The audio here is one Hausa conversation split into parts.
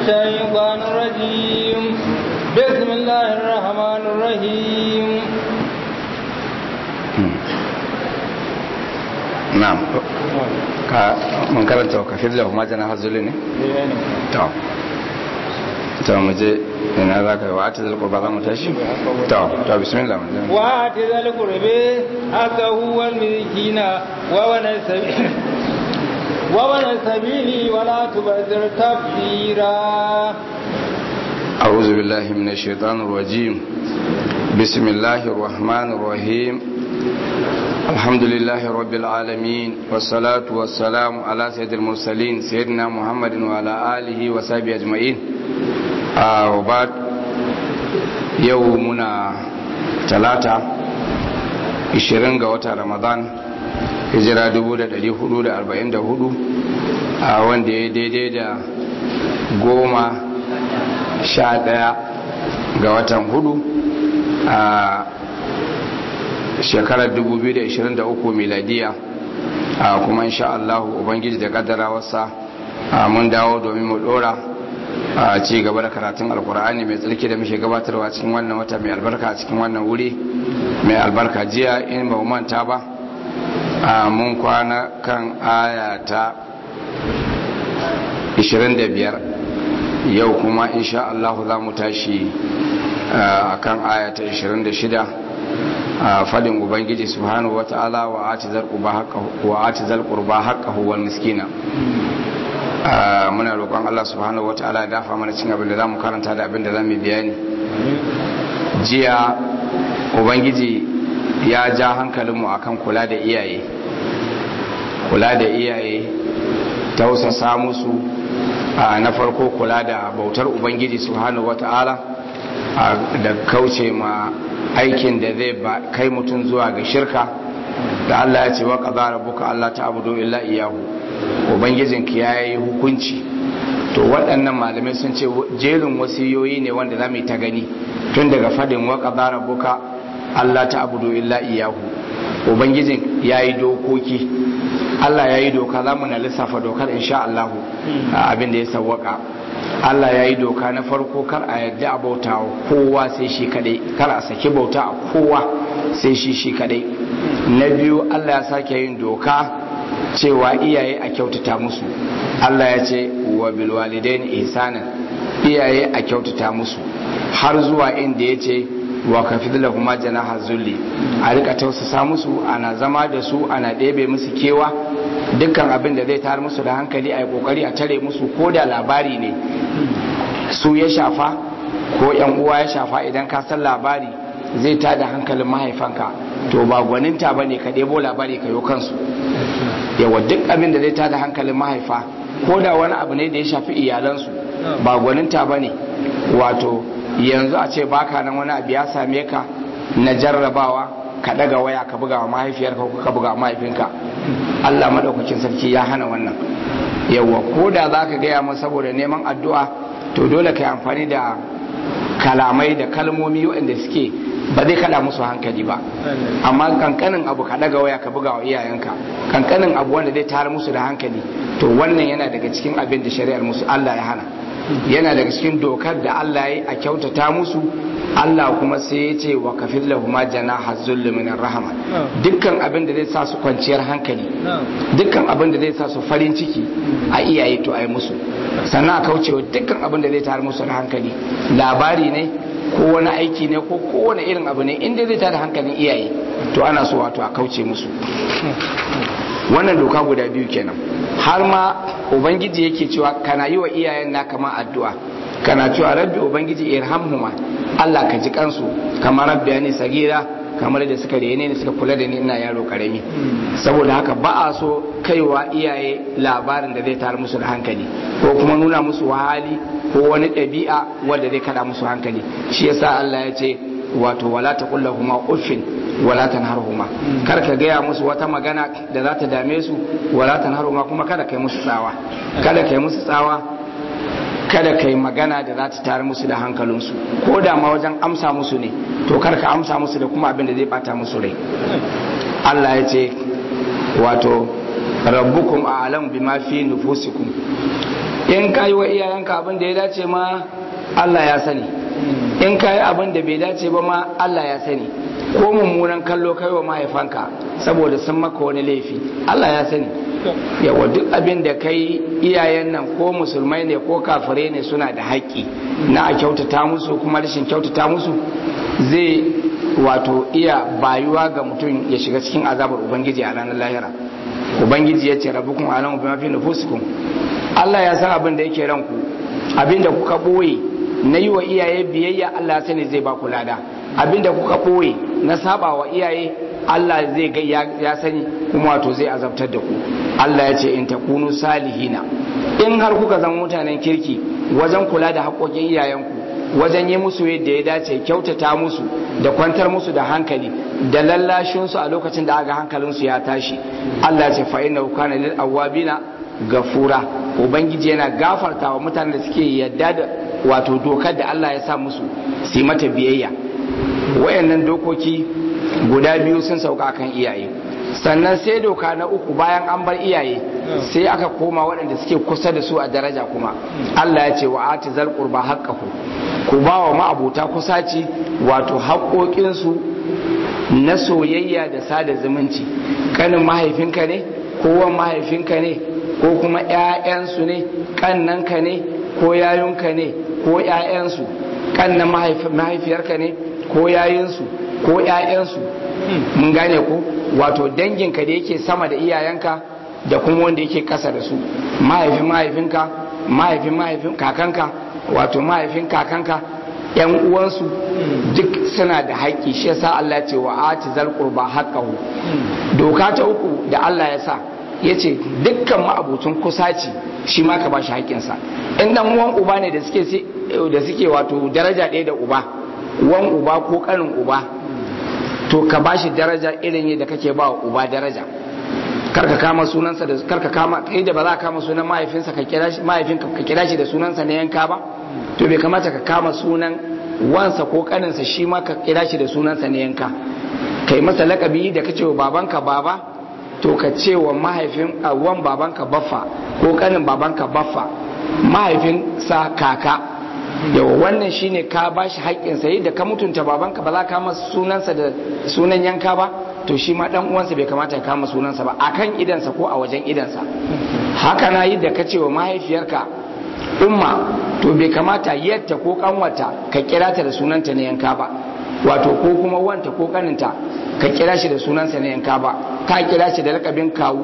الشيطان الرجيم بسم الله الرحمن الرحيم na'am ka mun karanta wa kafir lahu ma jana hazuli ne to to mu je ina za ka yi wa ati zalko ba za mu tashi to to bismillah mun je wa ati zalko rabe aka huwa milkina wa wani sabi wa wani sabili wala tubazir tafsira أعوذ بالله من الشيطان الرجيم بسم الله الرحمن الرحيم الحمد لله رب العالمين والصلاة والسلام على سيد المرسلين سيدنا محمد وعلى آله وصحبه أجمعين آه وبعد يومنا ثلاثة 20 ga watan Ramadan hijira 1444 a wanda ya daidai da goma sha ɗaya ga watan hudu a shekarar 2023 miladiya a kuma insha Allah ubangiji da kaddara wasa mun dawo domin mu dora a ci gaba da karatun alkur'ani mai tsarki da muke gabatarwa cikin wannan wata mai albarka cikin wannan wuri mai albarka jiya in ba manta ba mun kwana kan aya ta 25 yau kuma insha Allah za mu tashi a kan aya ta 26 a fadin ubangiji subhanahu wa ta'ala wa ati zal qurba haqqahu wal miskina muna roƙon Allah subhanahu wa ta'ala ya dafa mana cin abin da zamu karanta da abin da zamu bayani jiya ubangiji ya ja hankalinmu akan kula da iyaye kula da iyaye tausasa musu na farko kula da bautar ubangiji subhanahu wata'ala da kauce ma aikin da zai kai mutum zuwa ga shirka da Allah ya ce wa qadara rabbuka Allah ta'budu illa iyyahu ubangijinki yayi hukunci to waɗannan malamai sun ce jerin wasiyoyi ne wanda za mu yi ta gani tun daga fadin wa qadara rabbuka Allah ta'budu illa iyyahu ubangijin yayi dokoki Allah ya yi doka za mu na lissafa dokar insha Allah abin da ya sawwaka Allah ya yi doka na farko kar a yadda a bauta wa kowa sai shi kadai kar a saki bauta a kowa sai shi shi kadai na biyu Allah ya sake yin doka cewa iyaye a kyautata musu Allah ya ce wa bil walidaini ihsanan iyaye a kyautata musu har zuwa inda ya ce wa kafid lahuma janaha zulli a rika tausasa musu ana zama da su ana ɗebe musu kewa dukkan abin da zai tar musu da hankali a yi kokari a tare musu ko da labari ne su ya shafa ko yan uwa ya shafa idan ka san labari zai tada hankalin mahaifanka to ba gwaninta bane ka ɗebo labari ka yi kansu yawa duk abin da zai tada hankalin mahaifa ko da wani abu ne da ya shafi iyalansu ba gwaninta bane wato yanzu a ce baka nan wani abu ya same ka na jarrabawa ka daga waya ka buga wa mahaifiyarka ko ka buga wa mahaifinka Allah madaukakin sarki ya hana wannan yawa ko da za ka gaya mu saboda neman addu'a to dole ka yi amfani da kalamai da kalmomi waɗanda suke ba zai kada musu hankali ba amma kankanin abu ka daga waya ka buga wa iyayenka kankanin abu wanda zai tara musu da hankali to wannan yana daga cikin abin da shari'ar musu Allah ya hana yana daga cikin dokar da Allah ya a kyautata musu Allah kuma sai ya ce wa kafin lahuma janaha zulli min rahama dukkan abin da zai sa su kwanciyar hankali dukkan abin da zai sa su farin ciki a iyaye to ai musu sannan a kaucewa dukkan abin da zai tar musu da hankali labari ne ko wani aiki ne ko kowane irin abu ne inda zai tada hankalin iyaye to ana so wato a kauce musu wannan doka guda biyu kenan har ma ubangiji yake cewa kana yi wa iyayen na kama addu'a kana cewa rabbi ubangiji irhamhuma Allah ka ji kansu kamar rabbi yani sagira kamar da suka rene ne suka kula da ni ina yaro karami saboda haka ba a so kaiwa iyaye labarin da zai tar musu da hankali ko kuma nuna musu wahali ko wani ɗabi'a wanda zai kada musu hankali shi yasa Allah ya ce wato wala taqullahuma uffin wala tanharhuma kar ka gaya musu wata magana da za ta dame su wala tanharhuma kuma kada kai musu tsawa kada kai musu tsawa kada kai magana da za ta tare musu da hankalinsu ko da ma wajen amsa musu ne to kar ka amsa musu da kuma abin da zai bata musu rai Allah ya ce wato rabbukum a'lam bima fi nufusikum in ka yi wa iyayenka abin da ya dace ma Allah ya sani in ka yi abin da bai dace ba ma Allah ya sani ko mummunan kallo kai wa mahaifanka saboda sun maka wani laifi Allah ya sani yawa duk abin da kai iyayen nan ko musulmai ne ko kafirai ne suna da haƙƙi na a kyautata musu kuma rashin kyautata musu zai wato iya bayuwa ga mutum ya shiga cikin azabar ubangiji a ranar lahira ubangiji ya ce rabbukum alamu bima fi nufusikum Allah ya san abin da yake ranku abin da kuka boye na yi wa iyaye biyayya Allah ya sani zai ba ku lada abin da kuka boye na saba wa iyaye Allah zai ga ya sani kuma wato zai azabtar da ku Allah ya ce in takunu salihina in har kuka zama mutanen kirki wajen kula da haƙoƙin iyayenku wajen yi musu yadda ya dace kyautata musu da kwantar musu da hankali da lallashinsu a lokacin da aga hankalinsu ya tashi Allah ya ce fa inna kana lil awabina gafura ubangiji yana gafarta wa mutanen da suke yadda da wato dokar da Allah ya sa musu su mata biyayya wayannan dokoki guda biyu sun sauka kan iyaye sannan sai doka na uku bayan an bar iyaye sai aka koma waɗanda suke kusa da su a daraja kuma Allah ya ce wa ati zal qurba haqqahu ku ba wa ma'abuta kusaci wato haƙoƙinsu na soyayya da sada zumunci kanin mahaifinka ne ko wan mahaifinka ne ko kuma ƴaƴansu ne kannanka ne ko yayunka ne ko ƴaƴansu kannan mahaifiyarka ne ko yayinsu ko ƴaƴansu mun gane ko wato danginka da yake sama da iyayenka da kuma wanda yake kasa da su mahaifin mahaifinka mahaifin mahaifin kakanka wato mahaifin kakanka yan uwansu duk suna da haƙƙi shi yasa Allah ya ce wa ati zal qurba haqqahu doka ta uku da Allah ya sa yace dukkan ma'abucin kusaci shi ma ka bashi haƙƙinsa in dan uwan uba ne da suke da suke wato daraja ɗaya da uba uwan uba ko ƙanin uba to ka bashi daraja irin yadda kake ba wa uba daraja karka kama sunansa da karka kama kai da ba za ka kama sunan mahaifinsa ka kira shi mahaifinka ka kira shi da sunansa na yanka ba to bai kamata ka kama sunan wansa ko kaninsa shi ma ka kira shi da sunansa na yanka kai masa lakabi da kace wa babanka baba to ka ce wa mahaifin wan babanka baffa ko kanin babanka baffa mahaifinsa kaka yawa wannan shine ka bashi haƙƙinsa yadda ka mutunta babanka ba za ka kama sunansa da sunan yanka ba to shi ma dan uwansa bai kamata ya kama sunansa ba akan idansa ko a wajen idansa haka na yadda ka ce wa mahaifiyarka umma to bai kamata yadda ko kanwata ka kira ta da sunanta na yanka ba wato ko kuma wanta ko kaninta ka kira shi da sunansa na yanka ba ka kira shi da lakabin kawu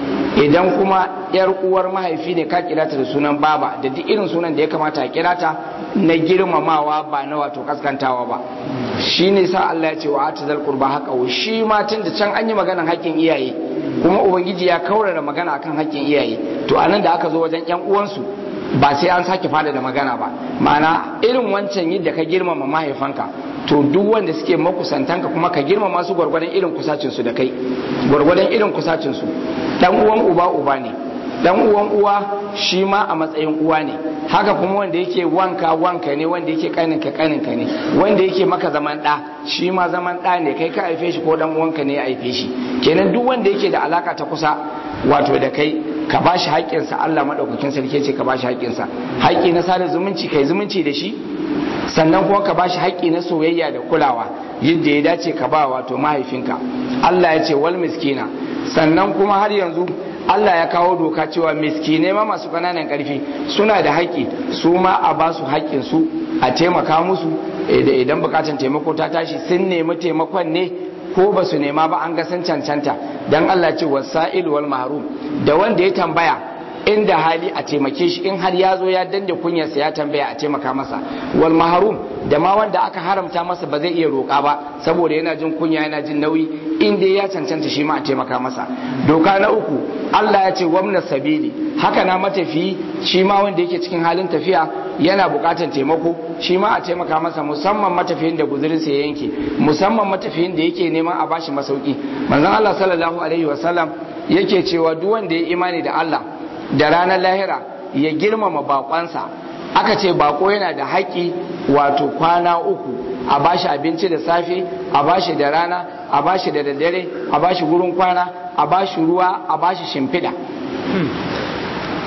idan kuma yar uwar mahaifi ne ka kira ta da sunan baba da duk irin sunan da ya kamata a kira ta na girmamawa ba na wato kaskantawa ba shi ne sa Allah ya ce wa ati zal qurba haka shi ma tun da can an yi maganan haƙƙin iyaye kuma ubangiji ya kaurara magana akan haƙƙin iyaye to anan da aka zo wajen yan uwansu ba sai an sake fada da magana ba ma'ana irin wancan yadda ka girmama mahaifanka to duk wanda suke makusantanka kuma ka girmama su gwargwadon irin kusacinsu da kai gwargwadon irin kusacinsu dan uwan uba uba ne dan uwan uwa shi ma a matsayin uwa ne haka kuma wanda yake wanka wanka ne wanda yake kaninka kaninka ne wanda yake maka zaman da shi ma zaman da ne kai ka haife shi ko dan uwanka ne ya haife shi kenan duk wanda yake da alaka ta kusa wato da kai ka ba shi haƙƙinsa Allah maɗaukakin sarki ce ka ba shi haƙƙinsa haƙƙi na sada zumunci kai zumunci da shi sannan kuma ka ba shi haƙƙi na soyayya da kulawa yadda ya dace ka ba wato mahaifinka Allah ya ce wal miskina sannan kuma har yanzu Allah ya kawo doka cewa miskinai ma masu ƙananan ƙarfi suna da haƙƙi su ma a ba su haƙƙin su a taimaka musu idan buƙatar taimako ta tashi sun nemi taimakon ne ko ba su nema ba an ga sun cancanta dan Allah ce wasa'il wal mahrum da wanda ya tambaya inda hali a taimake shi in har ya zo ya dande kunyarsa ya tambaya a taimaka masa wal mahrum da ma wanda aka haramta masa ba zai iya roƙa ba saboda yana jin kunya yana jin nauyi in dai ya cancanta shi ma a taimaka masa doka na uku Allah ya ce wamna sabili haka na matafiyi shi ma wanda yake cikin halin tafiya yana buƙatar taimako shi ma a taimaka masa musamman matafiyin da guzurinsa ya yanke musamman matafiyin da yake neman a bashi masauki manzon Allah sallallahu alaihi wasallam yake cewa duk wanda ya imani da Allah da ranar lahira ya girmama bakonsa aka ce bako yana da haƙƙi wato kwana uku a bashi abinci da safe a bashi da rana a bashi da daddare a bashi gurin kwana a bashi ruwa a bashi shimfiɗa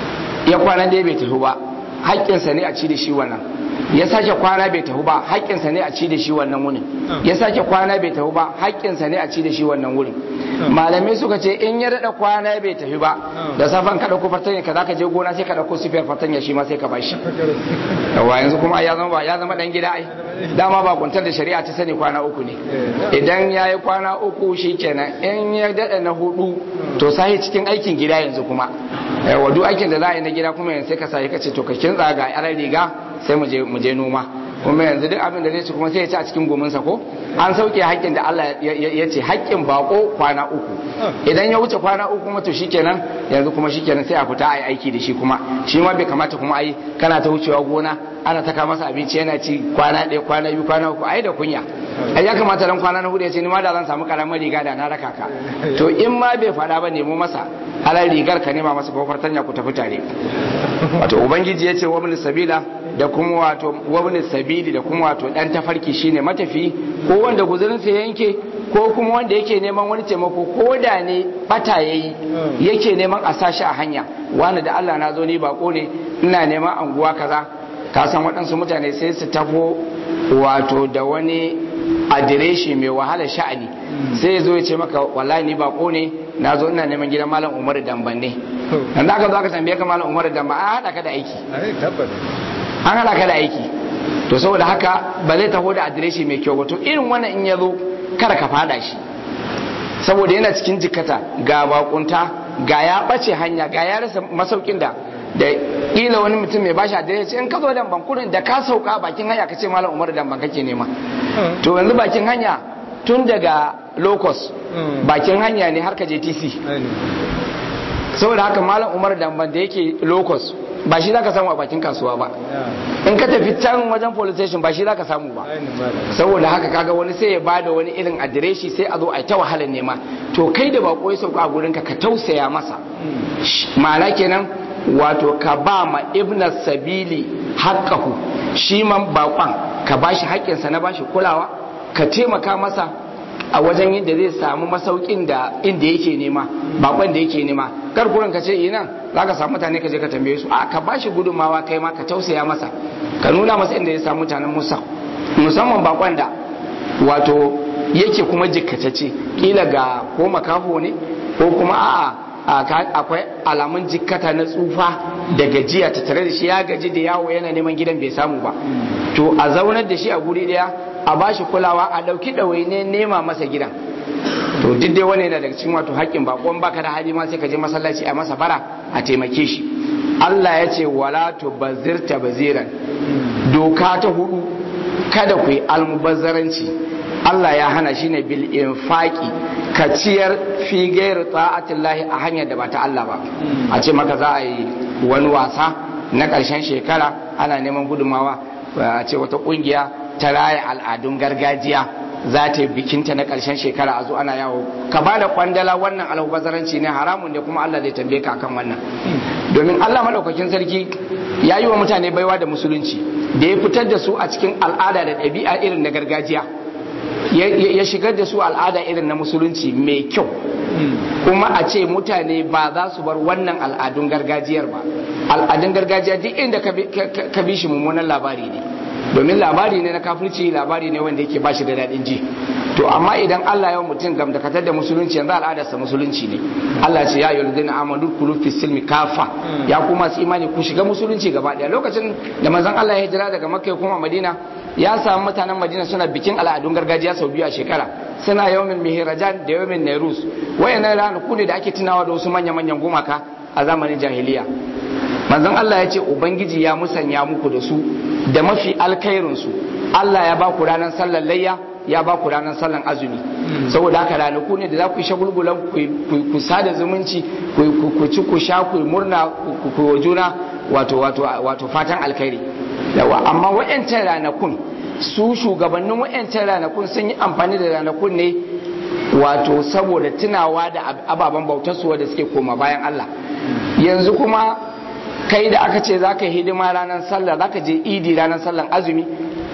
ya kwana dai bai tafi ba haƙƙinsa ne a ci da shi wannan ya sake kwana bai tafi ba haƙƙinsa ne a ci da shi wannan wurin ya sake kwana bai tafi ba haƙƙinsa ne a ci da shi wannan wurin malamai suka ce in ya daɗa kwana bai tafi ba da safan ka ɗauko fartanya ka zaka je gona sai ka ɗauko sifiyar fartanya shi ma sai ka bashi yawa yanzu kuma ya zama ya zama ɗan gida ai dama ba kuntar da shari'a ta sani kwana uku ne idan ya yi kwana uku shi kenan in ya daɗa na hudu to sahi cikin aikin gida yanzu kuma yawa duk aikin da za a yi na gida kuma yanzu sai ka sahi ka ce to ka kintsa ga yaran riga sai mu je noma kuma yanzu duk abin da zai ci kuma sai ya ci a cikin gominsa ko an sauke haƙƙin da Allah ya ce haƙƙin bako kwana uku idan ya wuce kwana uku kuma to shikenan yanzu kuma shikenan sai a fita a yi aiki da shi kuma shi ma bai kamata kuma ai kana ta wucewa gona ana taka masa abinci yana ci kwana ɗaya kwana biyu kwana uku ai da kunya ai ya kamata dan kwana na hudu ya ce ni ma da zan samu karamar riga da na raka ka to in ma bai faɗa ba nemo masa halar rigar ka nema masa kofar tanya ku tafi tare wato ubangiji ya ce wa sabila da kuma wato wabin sabili da kuma wato dan tafarki shine matafi ko wanda guzurin sa yanke ko kuma wanda yake neman wani taimako ko da ne bata yayi yake neman a sashi a hanya wani da Allah na zo ni bako ne ina neman anguwa kaza ka san waɗansu mutane sai su tafo wato da wani adireshi mai wahala sha'ani sai ya zo ya ce maka wallahi ni bako ne na zo ina neman gidan malam Umar Damban ne dan aka zo aka tambaye ka malam Umar Damban a hada ka da aiki an hada ka da aiki to saboda haka ba zai taho da adireshi mai kyau ba to irin wannan in ya zo kada ka fada shi saboda yana cikin jikata ga bakunta ga ya bace hanya ga ya rasa masaukin da da kila wani mutum mai bashi adireshi in ka zo dan bankurin da ka sauka bakin hanya ka ce malam umar dan ban kake nema to yanzu bakin hanya tun daga locus bakin hanya ne har ka je tc saboda haka malam umar dan ban da yake locus ba shi zaka samu a bakin kasuwa ba in ka tafi can wajen police station ba shi zaka samu ba saboda haka kaga wani sai ya bada wani irin adireshi sai a zo a ta wahalar nema to kai da bako ya sauka a gurin ka ka tausaya masa ma'ana kenan wato ka ba ma ibna sabili haqqahu shi man bakon ka bashi haƙƙinsa na bashi kulawa ka taimaka masa a wajen yadda zai samu masaukin da inda yake nema bakon da yake nema kar kurin ka ce ina za ka samu mutane ka je ka tambaye su a ka bashi gudunmawa kai ma ka tausaya masa ka nuna masa inda ya samu mutanen musa musamman bakon da wato yake kuma jikkatacce kila ga ko makafo ne ko kuma a'a akwai alamun jikkata na tsufa da gajiya ta tare da shi ya gaji da yawo yana neman gidan bai samu ba to a zaunar da shi a guri daya a bashi kulawa a dauki ɗawaine nema masa gidan to duk dai wani yana daga cikin wato haƙƙin bakon baka da hali ma sai ka je masallaci a masa bara a taimake shi Allah ya ce wala tubazzir tabziran doka ta hudu kada ku yi almubazzaranci Allah ya hana shi ne bil infaqi ka ciyar fi gairi ta'atillahi a hanyar da ba ta Allah ba a ce maka za a yi wani wasa na ƙarshen shekara ana neman gudumawa a ce wata ƙungiya ta raya al'adun gargajiya za ta yi bikinta na ƙarshen shekara a zo ana yawo ka ba da kwandala wannan alhubazaranci ne haramun ne kuma Allah zai tambaye ka akan wannan domin Allah maɗaukakin sarki ya yi wa mutane baiwa da musulunci da ya fitar da su a cikin al'ada da ɗabi'a irin na gargajiya ya shigar da su al'ada irin na musulunci mai kyau kuma a ce mutane ba za su bar wannan al'adun gargajiyar ba al'adun gargajiya duk inda ka bi shi mummunan labari ne domin labari ne na kafirci labari ne wanda yake bashi da daɗin ji to amma idan Allah ya mutum gam da katar da musulunci yanzu al'adarsa musulunci ne Allah ce ya yi ladina amanu kulu fi silmi kafa ya kuma su imani ku shiga musulunci gaba daya lokacin da manzon Allah ya hijira daga Makka ya koma Madina ya samu mutanen Madina suna bikin al'adun gargajiya sau biyu a shekara suna yawmin mihrajan da yawmin nairus wayannan ranaku ne da ake tunawa da wasu manya-manyan gumaka a zamanin jahiliya manzon Allah ya ce ubangiji ya musanya muku da su da mafi alkhairinsu Allah ya ba ku ranar sallar layya ya ba ku ranar sallar azumi saboda haka ranaku ne da za ku yi shagulgulan ku sada zumunci ku ci ku sha ku murna ku wa juna wato wato wato fatan alkhairi yawa amma wayancan ranakun su shugabannin wayancan ranakun sun yi amfani da ranakun ne wato saboda tunawa da ababen bautar su da suke koma bayan Allah yanzu kuma kai da aka ce za ka yi hidima ranar sallah za ka je idi ranar sallar azumi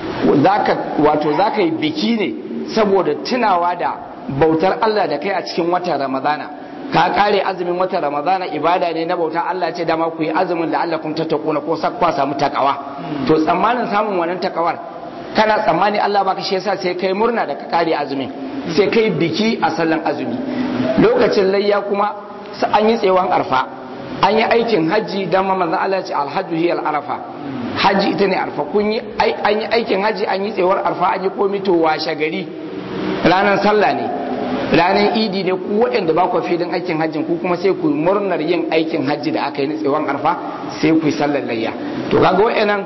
wato za ka yi biki ne saboda tunawa da bautar Allah da kai a cikin watan ramadana ka kare azumin wata ramadana ibada ne na bauta Allah ce dama ku yi azumin da Allah kun tattakuna ko sakwa samu takawa to tsammanin samun wannan takawar kana tsammani Allah baka shi yasa sai kai murna da ka kare azumin sai kai biki a sallan azumi lokacin layya kuma an yi tsewan arfa an yi aikin hajji dan manzon Allah ce alhajju hiya arafa hajji ita ne arfa kun yi an yi aikin hajji an yi tsewar arfa an yi komi to washe gari ranar sallah ne ranar idi ne ku waɗanda ba ku filin aikin hajjin ku kuma sai ku murnar yin aikin hajji da aka yi na tsewon arfa sai ku yi sallar layya to kaga waɗannan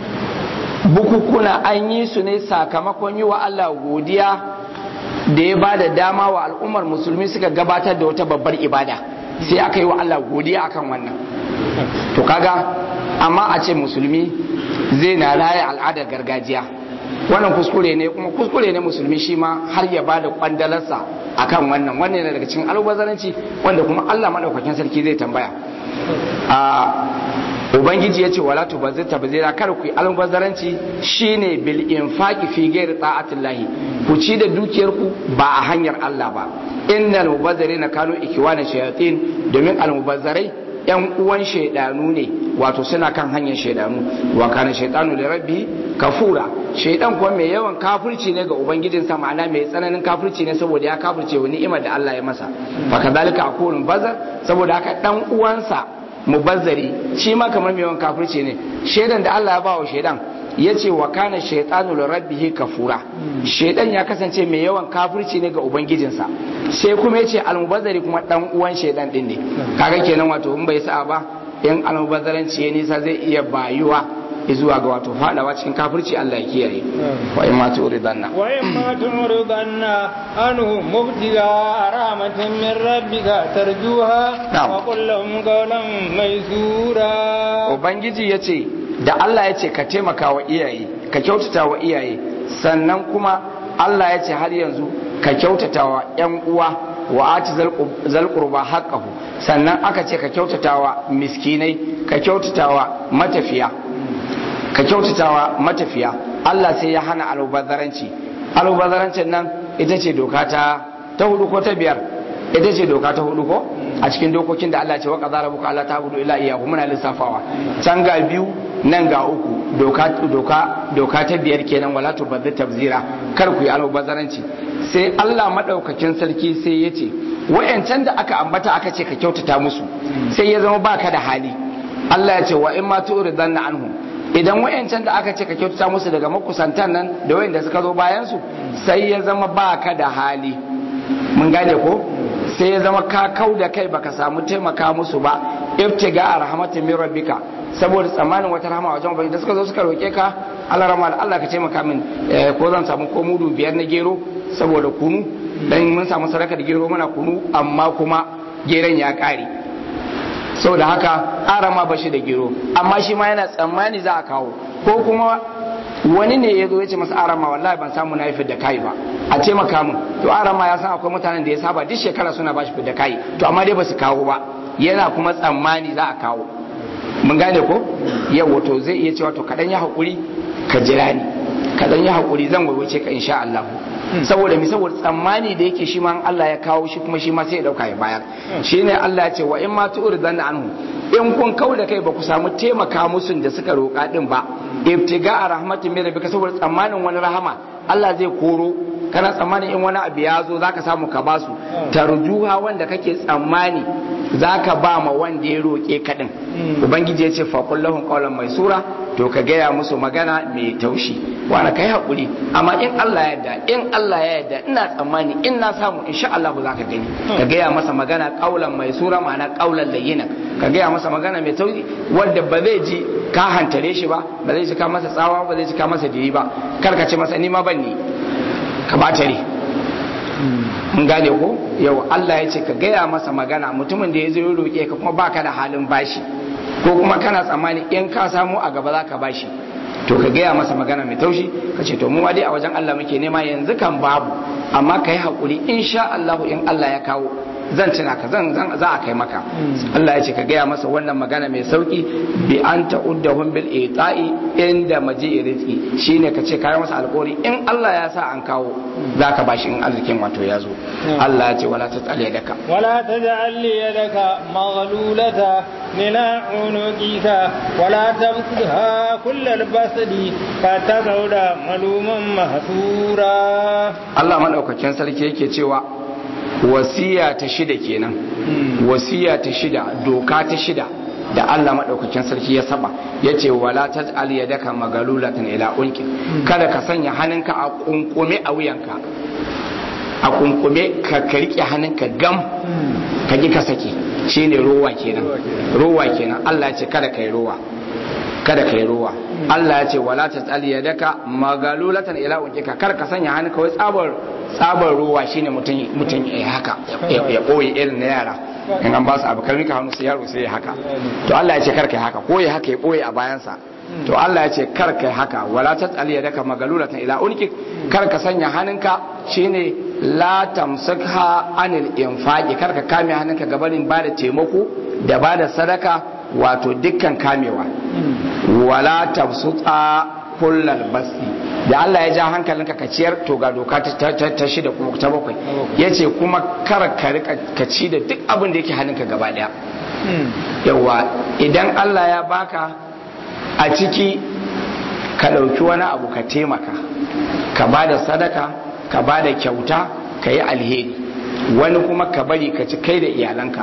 bukukuna an yi su ne sakamakon yi wa Allah godiya da ya ba da dama wa al'ummar musulmi suka gabatar da wata babbar ibada sai aka yi wa Allah godiya akan wannan to kaga amma a ce musulmi zai na raya al'adar gargajiya wannan kuskure ne kuma kuskure ne musulmi shi ma har ya ba da kwandalarsa akan wannan wannan yana daga cikin albazaranci wanda kuma Allah madaukakin sarki zai tambaya a ubangiji ya ce wala tubazzir tabzira kar ku yi albazaranci shine bil infaqi fi ghairi ta'atillahi ku ci da dukiyar ku ba a hanyar Allah ba innal mubazzirina kanu ikwana shayatin domin almubazzarai yan uwan shaidanu ne wato suna kan hanyar shaidanu wa kana shaidanu da rabbi kafura shaidan kuma mai yawan kafirci ne ga ubangijinsa ma'ana mai tsananin kafirci ne saboda ya kafirce wa ni'imar da Allah ya masa fa kadhalika akunun bazar saboda haka dan uwansa mubazzari shi ma kamar mai yawan kafirci ne shaidan da Allah ya ba wa shaidan ya ce wa kana shaitanu li rabbihi kafura shaidan ya kasance mai yawan kafirci ne ga ubangijinsa sai kuma ya ce almubazzari kuma dan uwan shaidan din ne kaga kenan wato in bai sa ba in almubazzaranci ya nisa zai iya bayuwa zuwa ga wato fadawa cikin kafirci Allah ya kiyaye wa in ma turidanna wa in ma turidanna anhu mubtiga rahmatin min rabbika tarjuha wa qul lahum qawlan maysura ubangiji yace da Allah ya ce ka taimaka wa iyaye ka kyautata wa iyaye sannan kuma Allah ya ce har yanzu ka kyautata wa ‘yan uwa wa ati zalƙurba haƙƙahu sannan aka ce ka kyautata wa miskinai ka kyautata wa matafiya ka kyautata wa matafiya Allah sai ya hana alubazzaranci alubazarancin nan ita ce doka ta ta hudu ko ta biyar ita ce doka ta hudu ko a cikin dokokin da Allah ce wa qadara buka Allah ta hudu ila iyahu muna lissafawa can ga biyu nan ga uku doka doka doka ta biyar kenan wala tubaddir tabzira kar ku yi almubazzaranci sai Allah madaukakin sarki sai ya ce wayancan da aka ambata aka ce ka kyautata musu sai ya zama baka da hali Allah ya ce wa in ma tu'ridanna anhum idan wayancan da aka ce ka kyautata musu daga makusantan nan da wayanda suka zo bayan su sai ya zama baka da hali mun gane ko sai ya zama ka kau da kai baka samu taimaka musu ba ibtiga a rahmatin min rabbika saboda tsammanin wata rahama wajen ubangiji da suka zo suka roke ka Allah rahama Allah ka taimaka min ko zan samu ko mudu biyar na gero saboda kunu dan mun samu sadaka da gero muna kunu amma kuma geron ya kare saboda haka arama bashi da gero amma shi ma yana tsammani za a kawo ko kuma wani ne ya zo ya ce masa arama wallahi ban samu na yi da kai ba a taimaka min to arama ya san akwai mutanen da ya saba duk shekara suna bashi da kai to amma dai ba su kawo ba yana kuma tsammani za a kawo mun gane ko yau to zai iya cewa to kadan ya hakuri ka jira ni kadan ya hakuri zan waiwace ka insha Allah saboda mi saboda tsammani da yake shi ma Allah ya kawo shi kuma shi ma sai ya dauka ya bayar shine Allah ya ce wa in ma tu'ridan anhu in kun kau da kai ba ku samu taimaka musu da suka roƙa din ba ibtiga a rahmatin mai rabbika saboda tsammanin wani rahama Allah zai koro kana tsammanin in wani abu ya zo zaka samu ka basu tarjuha wanda kake tsammani zaka ba ma wanda ya roƙe ka din ubangiji ya ce fa kullahum qawlan maisura to ka gaya musu magana mai taushi wani kai hakuri amma in Allah ya yarda in Allah ya yarda ina tsammani in na samu insha Allah za ka gani ka gaya masa magana qawlan maisura ma'ana qawlan layyina ka gaya masa magana mai taushi wanda ba zai ji ka hantare shi ba ba zai ji ka masa tsawa ba zai ji ka masa diri ba kar ka ce masa ni ma ban ni ka bata ne mun gane ko yau Allah ya ce ka gaya masa magana mutumin da ya zo ya roƙe ka kuma baka da halin bashi ko kuma kana tsammani in ka samu a gaba za ka bashi to ka gaya masa magana mai taushi ka ce to mu dai a wajen Allah muke nema yanzu kan babu amma ka yi haƙuri insha Allah in Allah ya kawo zan tuna ka zan za a kai maka Allah ya ce ka gaya masa wannan magana mai sauki bi an ta'uddahum bil ita'i inda maji'i rizqi shine ka ce kai masa alƙawari in Allah ya sa an kawo zaka bashi in arzikin wato ya zo Allah ya ce wala tas'al yadaka ولا تجعل يدك مغلولة إلى عنقك ولا تبسطها كل البسط فتقعد ملوما محسورا Allah madaukakin sarki yake cewa wasiya ta shida kenan wasiya ta shida doka ta shida da Allah madaukakin sarki ya saba yace wala taj'al yadaka magalulatan ila unki kada ka sanya hannunka a kunkume a wuyanka a kunkume ka ka rike hannunka gam ka ji ka sake shine rowa kenan rowa kenan Allah ya ce kada kai rowa kada kai rowa Allah ya ce wala taj'al yadaka magalulatan ila unkika kar ka sanya hannunka wai tsabar tsabar rowa shine mutum mutum ya haka ya boye irin na yara in an ba su abu karmi ka hannu sai yaro sai ya haka to Allah ya ce kar kai haka ko ya haka ya boye a bayansa to Allah ya ce kar kai haka wala taj'al yadaka magalulatan ila unkik kar ka sanya hannunka shine la tamsakha anil infaqi kar ka kame hannunka gabanin bada taimako da bada sadaka wato dukkan kamewa wala tabsuta kullal basti da Allah ya ja hankalinka ka ciyar to ga doka ta shida kuma ta bakwai yace kuma kar ka rika ka ci da duk abin da yake hannunka gaba daya yawa idan Allah ya baka a ciki ka ɗauki wani abu ka taimaka ka ba da sadaka ka ba da kyauta ka yi alheri wani kuma ka bari ka ci kai da iyalanka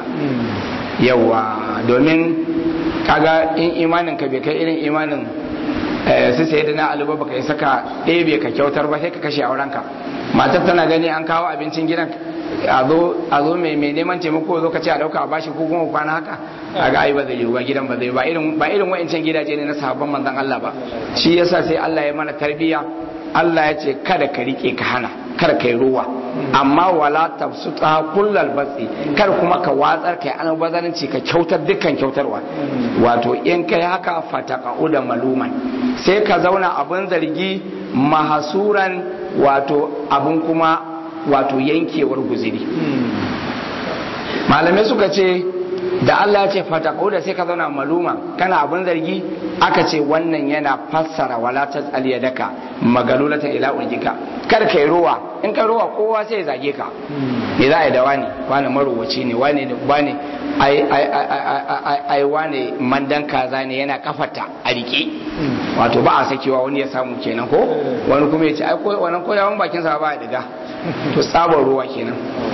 yawa domin kaga in imanin ka bai kai irin imanin su sai da na aluba baka isa ka ɗebe ka kyautar ba sai ka kashe aurenka matar tana gani an kawo abincin gidan a zo mai neman taimako zo ka ce a ɗauka a bashi ko kuma kwana haka a ga ai ba zai yi ba gidan ba zai ba irin ba irin wa'ancan gidaje ne na sahabban manzon Allah ba shi yasa sai Allah ya mana tarbiyya Allah ya ce kada ka rike ka hana kar kai ruwa amma wala tafsuta kullal batsi kar kuma ka watsar kai an bazaranci ka kyautar dukkan kyautarwa wato in kai haka fataqa'u da maluman sai ka zauna abun zargi mahasuran wato abun kuma wato yankewar guziri malamai suka ce da Allah ya ce fataqu da sai ka zauna maluma kana abin zargi aka ce wannan yana fassara wala tasal yadaka magalulatan ila ujika kar kai ruwa in kai ruwa kowa sai ya zage ka me za a yi da wani wani marowaci ne wani wani ai ai ai ai wani mandan kaza ne yana kafata a rike wato ba a sakewa wani ya samu kenan ko wani kuma ya ce ai ko wannan koyawan bakin sa ba ya diga to tsabar ruwa kenan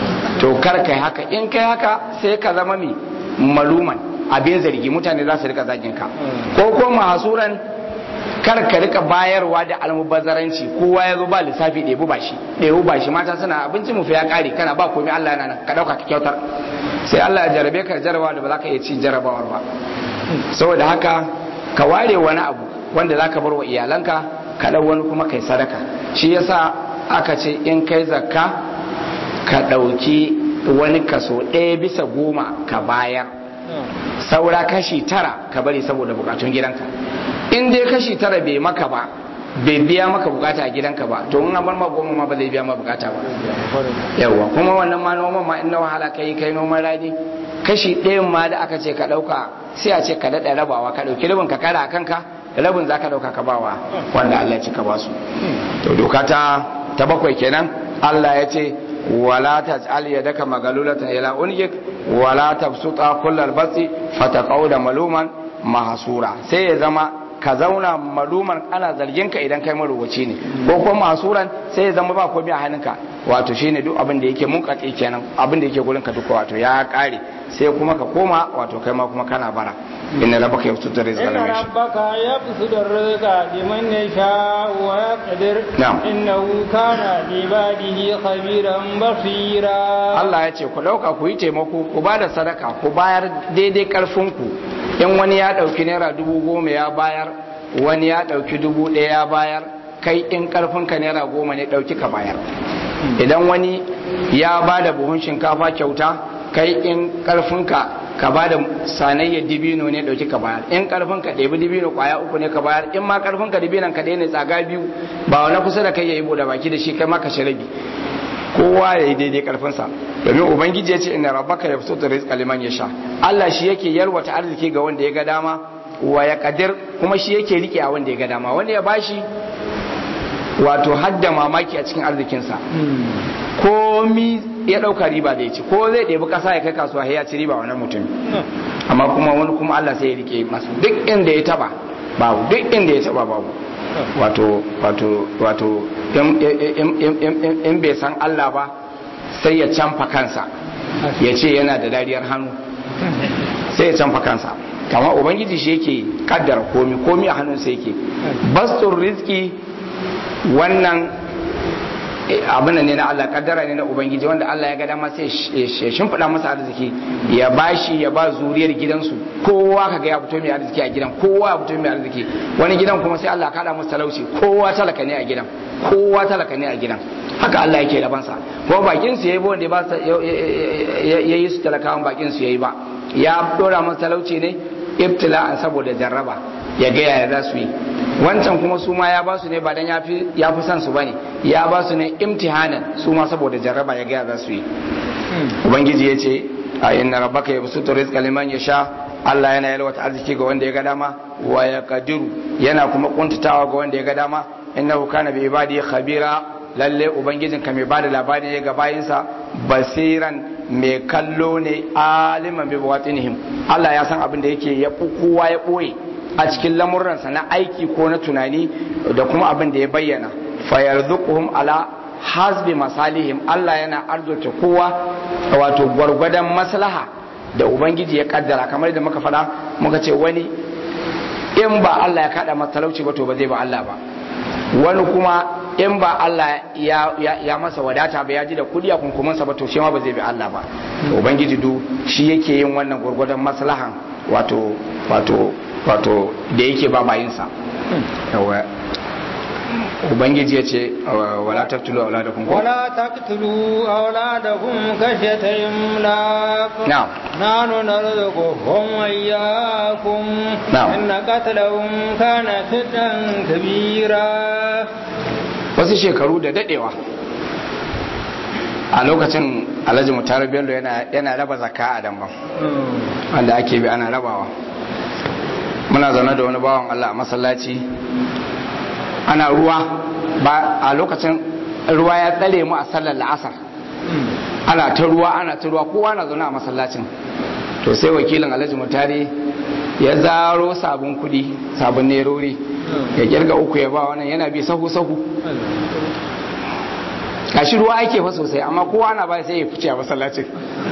to kar kai haka in kai haka sai ka zama mi maluman abin zargi mutane za su rika zagin ka ko ko mahasuran kar ka rika bayarwa da almubazzaranci kowa ya zo ba lissafi ɗebu ba shi ɗebu ba shi mata suna abincin mu fa ya ƙare kana ba komai Allah yana nan ka ɗauka ka kyautar sai Allah ya jarabe ka jarabawa da ba za ka iya ci jarabawar ba saboda haka ka ware wani abu wanda za ka bar wa iyalanka ka ɗau wani kuma kai sadaka shi yasa aka ce in kai zakka ka ɗauki wani kaso ɗaya bisa goma ka bayar saura kashi tara ka bari saboda bukatun gidanka in dai kashi tara bai maka ba bai biya maka bukata a gidanka ba to in an bar ma goma ma ba zai biya ma bukata ba yawa kuma wannan ma noman ma in na wahala kai kai noman rani kashi ɗayan ma da aka ce ka ɗauka sai a ce ka daɗa rabawa ka ɗauki rabin ka kara a kanka rabin za ka ɗauka ka bawa wanda Allah ya ci ka basu to doka ta ta bakwai kenan Allah ya ce wala taj'al yadaka magalulatan ila unyik wala tabsuta kullal basi fataqauda maluman mahsura sai ya zama ka zauna maluman ana zargin ka idan kai marubuci ne ko kuma mahsuran sai ya zama ba komai a hannunka wato shine duk abin da yake munkatsi kenan abin da yake gurin ka duka wato ya kare sai kuma ka koma wato kai ma kuma kana bara inna rabbaka yabsutu rizqa إن liman yasha ربك يبسط الرزق لمن يشاء ويقدر نعم. إنه كان بعباده خبيرا بصيرا Allah ya ce ku ɗauka ku yi taimako ku ba da sadaka ku bayar daidai ƙarfinku in wani ya ɗauki naira dubu goma ya bayar wani ya ɗauki dubu ɗaya ya bayar kai in ƙarfinka naira goma ne ɗauki ka bayar idan wani ya ba da buhun shinkafa kyauta kai in ƙarfinka ka ba da sanayyar dibino ne ɗauki ka bayar in ƙarfinka ɗebi dibino ƙwaya uku ne ka bayar in ma ƙarfinka dibinon ka ɗaya ne tsaga biyu ba wani kusa da kai ya yi buɗe baki da shi kai ma ka shi rabi kowa ya yi daidai karfinsa domin ubangiji ya ce inna rabbaka yabsutu rizqa liman yasha Allah shi yake yalwata arziki ga wanda ya ga dama wa ya kadir kuma shi yake rike a wanda ya ga dama wanda ya bashi wato hadda mamaki a cikin arzikinsa komi ya ɗauka riba zai ci ko zai ɗebi ƙasa ya kai kasuwa ya ci riba wannan mutum amma kuma wani kuma Allah sai ya rike masa duk inda ya taba babu duk inda ya taba babu wato wato wato in bai san Allah ba sai ya canfa kansa ya ce yana da dariyar hannu sai ya canfa kansa kama ubangiji shi yake kaddara komi komi a hannunsa yake bastun rizki wannan abin ne na Allah kaddara ne na ubangiji wanda Allah ya ga dama sai ya shimfiɗa masa arziki ya bashi ya ba zuriyar gidansu kowa kaga ya fito mai arziki a gidan kowa ya fito mai arziki wani gidan kuma sai Allah kada masa talauci kowa talaka ne a gidan kowa talaka ne a gidan haka Allah yake labansa kuma bakin su yayi ba wanda ba yayi su talakawan bakin su yayi ba ya dora masa talauci ne ibtila'an saboda jarraba ya ga yaya za su yi wancan kuma su ma ya ba su ne ba dan ya fi son su bane ya ba su ne imtihanan su ma saboda jarraba ya ga yaya za su yi ubangiji ya ce a inna rabbaka yabsutu rizqa liman yasha Allah yana yalwata arziki ga wanda ya ga dama wa yaqdiru yana kuma kuntatawa ga wanda ya ga dama innahu kana bi ibadi khabira lalle ubangijin ka mai bada labari ne ga bayinsa basiran mai kallo ne aliman bi bawatinihim Allah ya san abin da yake ya kowa ya boye a cikin lamuransa na aiki ko na tunani da kuma abin da ya bayyana fayarzuquhum ala hasbi masalihim Allah yana arzuta kowa wato gwargwadon maslaha da ubangiji ya kaddara kamar da muka faɗa muka ce wani in ba Allah ya kada masa talauci ba to ba zai ba Allah ba wani kuma in ba Allah ya, ya, masa wadata ba ya ji da kudi a kunkumansa ba to shi ma ba zai bi Allah ba ubangiji du shi yake yin wannan gwargwadon maslahan wato wato wato da yake ba bayinsa ubangiji ya ce wala taktulu auladakum ko wala taktulu auladakum khashyata imlaq na'am nahnu narzuquhum wa iyyakum Na'am. inna qatlahum kana fitan kabira wasu shekaru da dadewa a lokacin alhaji mutarar bello yana yana raba zakka a damban wanda ake bi ana rabawa muna zaune da wani bawan Allah a masallaci ana ruwa ba a lokacin ruwa ya tsare mu a sallar la'asar ana ta ruwa ana ta ruwa kowa na zaune a masallacin to sai wakilin alhaji mutare ya zaro sabon kudi sabon nerori ya kirga uku ya ba wannan yana bi sahu sahu gashi ruwa ake fa sosai amma kowa na ba sai ya fice a masallacin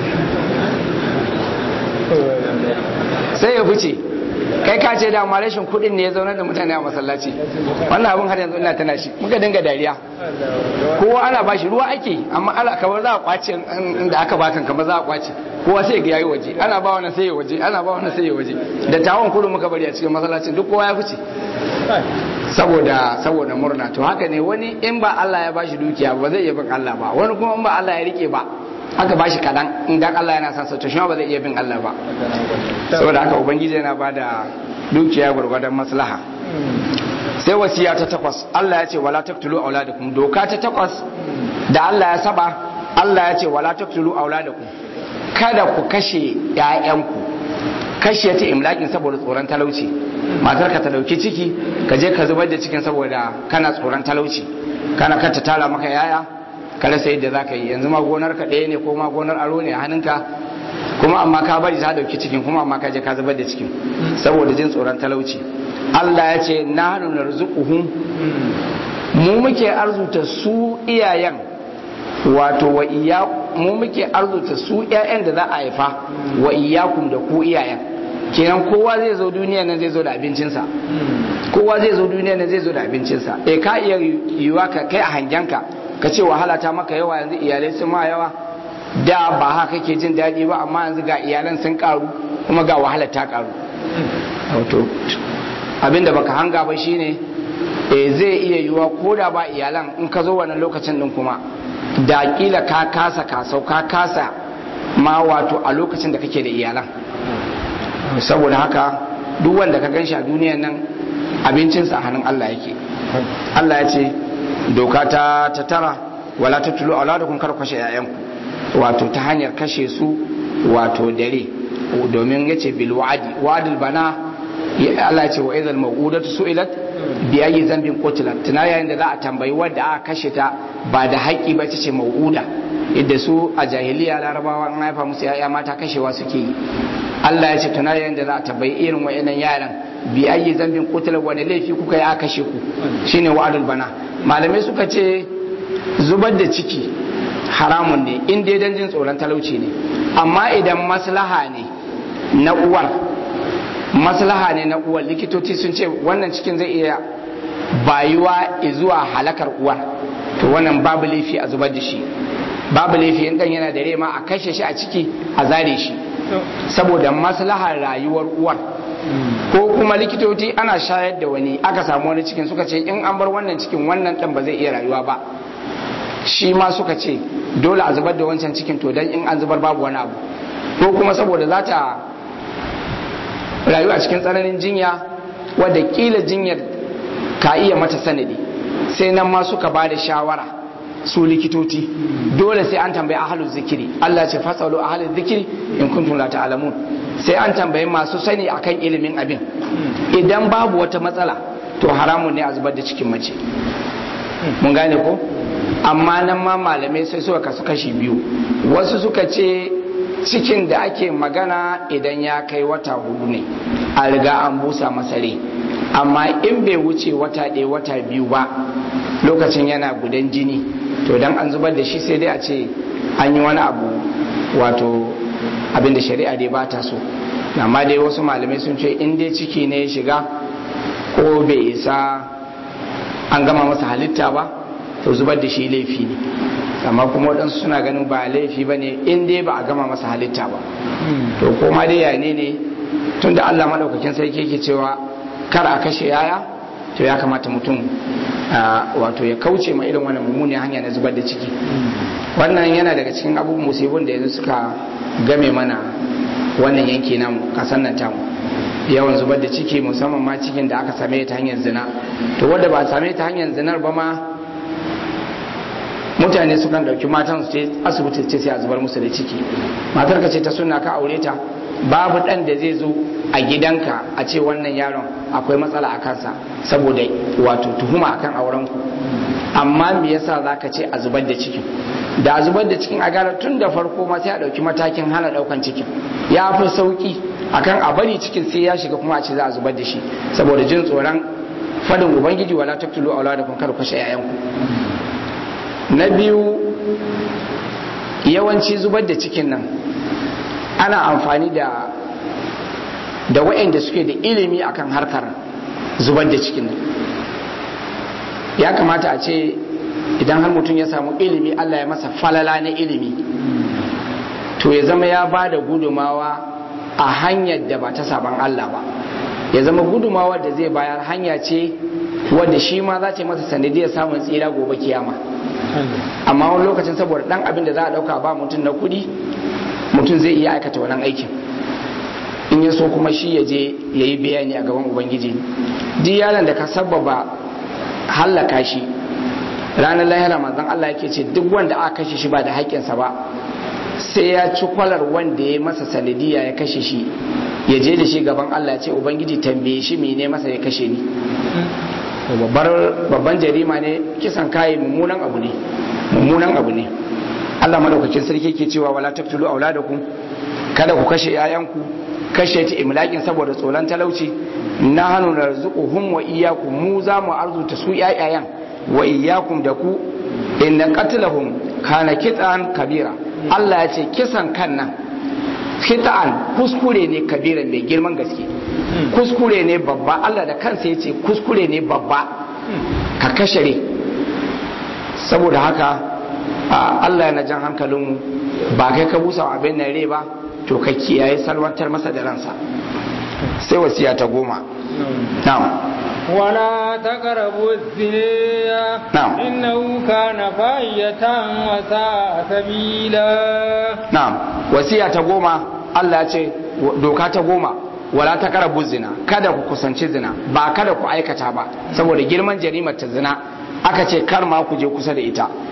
sai ya fice kai ka ce da rashin kudin ne ya zauna da mutane a masallaci wannan abin har yanzu ina tana shi muka dinga dariya kowa ana bashi ruwa ake amma ala kamar za a kwace inda aka bakan kamar za a kwace kowa sai ga yayi waje ana ba wannan sai ya waje ana ba wannan sai ya waje da tawon kudu muka bari a cikin masallacin duk kowa ya fice saboda saboda murna to haka ne wani in ba Allah ya bashi dukiya ba zai iya bin Allah ba wani kuma in ba Allah ya rike ba aka bashi kadan in dan Allah yana son sa to shi ba zai iya bin Allah ba saboda haka ubangiji yana bada dukiya gurgurdan maslaha sai wasiya ta takwas Allah ya ce wala taqtulu auladakum doka ta takwas da Allah ya saba Allah ya ce wala taqtulu auladakum kada ku kashe ƴaƴanku kashe ta imlakin saboda tsoron talauci matar ka ta dauki ciki ka je ka zubar da cikin saboda kana tsoron talauci kana ka ta tara maka yaya ka rasa yadda za ka yi yanzu ma gonar ka ɗaya ne ko ma gonar aro ne a hannunka kuma amma ka bari ta dauki cikin kuma amma ka je ka zubar da cikin saboda jin tsoron talauci Allah ya ce na hannu narzuquhum mu muke arzuta su iyayen wato wa iya mu muke arzuta su ƴaƴan da za a haifa wa iyakum da ku iyayen kenan kowa zai zo duniya nan zai zo da abincinsa kowa zai zo duniya nan zai zo da abincinsa eh ka iya yiwa ka kai a hangenka ka ce wahala ta maka yawa yanzu iyalai sun ma yawa da ba haka kake jin daɗi ba amma yanzu ga iyalan sun karu kuma ga wahala ta karu wato abinda baka hanga ba shine eh zai iya yiwa ko da ba iyalan in ka zo wannan lokacin din kuma da kila ka kasa kasau ka kasa ma wato a lokacin da kake da iyalan saboda haka duk wanda ka gan shi a duniyan nan abincinsa a hannun Allah yake Allah ya ce doka ta ta tara wala ta tulo auladakum kar kwashe yayanku wato ta hanyar kashe su wato dare domin yace bil wa'di wa'dul bana Allah ce wa idhal mawudatu su'ilat bi ayi zambin qutilat tana yayin da za a tambayi wanda aka kashe ta ba da haƙƙi ba ce mawuda idda su a jahiliya larabawa an haifa musu yaya mata kashewa suke yi Allah ya ce tana yayin da za a tambayi irin wayannan yaran bi ayi zambin qutilat wani laifi kuka yi aka kashe ku shine wa'adul bana malamai suka ce zubar da ciki haramun ne in dai dan jin tsoron talauci ne amma idan maslaha ne na uwar maslaha ne na uwar likitoci sun ce wannan cikin zai iya bayuwa zuwa halakar uwar to wannan babu laifi a zubar da shi babu laifi in dan yana da rema a kashe shi a ciki a zare shi saboda maslahar rayuwar uwar ko kuma likitoci ana shayar da wani aka samu wani cikin suka ce in an bar wannan cikin wannan dan ba zai iya rayuwa ba shi ma suka ce dole a zubar da wancan cikin to dan in an zubar babu wani abu ko kuma saboda za ta rayu a cikin tsananin jinya wadda kila jinyar ka iya mata sanadi sai nan ma suka ba da shawara su likitoci dole sai an tambayi ahalu zikiri Allah ce fasalu ahalu zikiri in kuntum la ta'lamun sai an tambayi masu sani akan ilimin abin idan babu wata matsala to haramun ne a zubar da cikin mace mun gane ko amma nan ma malamai sai suka kasu kashi biyu wasu suka ce cikin da ake magana idan ya kai wata hudu ne a riga an busa masare amma in bai wuce wata ɗaya wata biyu ba lokacin yana gudan jini to dan an zubar da shi sai dai a ce an yi wani abu wato abin da shari'a dai ba ta so amma dai wasu malamai sun ce in dai ciki ne ya shiga ko bai isa an gama masa halitta ba to zubar da shi laifi ne amma kuma waɗansu suna ganin ba laifi ba ne in dai ba a gama masa halitta ba to koma dai yane ne tun da allah maɗaukakin sarki ke cewa kar a kashe yaya to ya kamata mutum wato ya kauce ma irin wannan mummunan hanya na zubar da ciki wannan yana daga cikin abubuwan musibin da yanzu suka game mana wannan yanki namu kasan nan tamu yawan zubar da ciki musamman ma cikin da aka same ta hanyar zina to wanda ba a same ta hanyar zinar ba ma mutane sukan dauki matan su ce asibiti ce sai a zubar musu da ciki matar ka ce ta suna ka aure ta babu dan da zai zo a gidanka a ce wannan yaron akwai matsala a kansa saboda wato tuhuma akan auren ku amma me yasa zaka ce a zubar da cikin da a zubar da cikin a gara tun da farko ma sai a dauki matakin hana daukan cikin ya fi sauki akan a bari cikin sai ya shiga kuma a ce za a zubar da shi saboda jin tsoron fadin ubangiji wala taqtulu auladakum kar ku kashe yayanku na biyu yawanci zubar da cikin nan ana amfani da da waɗanda suke da ilimi akan harkar zubar da cikin nan ya kamata a ce idan har mutum ya samu ilimi Allah ya masa falala na ilimi to ya zama ya ba da gudumawa a hanyar da ba ta saban Allah ba ya zama gudumawa da zai bayar hanya ce wadda shi ma za ta masa sanadiyar samun tsira gobe kiyama amma wani lokacin saboda dan abin da za a dauka ba mutum na kudi mutum zai iya aikata wannan aikin in ya so kuma shi ya je ya yi bayani a gaban ubangiji duk yaron da ka sababa hallaka shi ranar lahira manzon Allah yake ce duk wanda aka kashe shi ba da haƙƙinsa ba sai ya ci kwalar wanda ya masa sanadiya ya kashe shi ya je da shi gaban Allah ce ubangiji tambaye shi mene masa ya kashe ni babban jarima ne kisan kayi mummunan abu ne mummunan abu ne Allah madaukakin sarki ke cewa wala taqtulu auladakum kada ku kashe yayanku kashe ta imlakin saboda tsoron talauci na hannu narzuquhum wa iyyakum mu za mu arzuta su yayayan wa iyyakum da ku inna qatlahum kana kit'an kabira Allah ya ce kisan kan nan kit'an kuskure ne kabira mai girman gaske kuskure ne babba Allah da kansa ya ce kuskure ne babba ka kashare saboda haka Allah yana jan hankalinmu ba kai ka busa abin nan rai ba to ka kiyaye salwantar masa da ransa sai wasiya ta goma na'am ولا تقربوا الزنا نعم. إنه كان فاحشة وساء سبيلا na'am wasiya ta goma Allah ya ce doka ta goma wala ta karabu zina kada ku kusanci zina ba kada ku aikata ba saboda girman jarimar ta zina aka ce kar ma ku je kusa da ita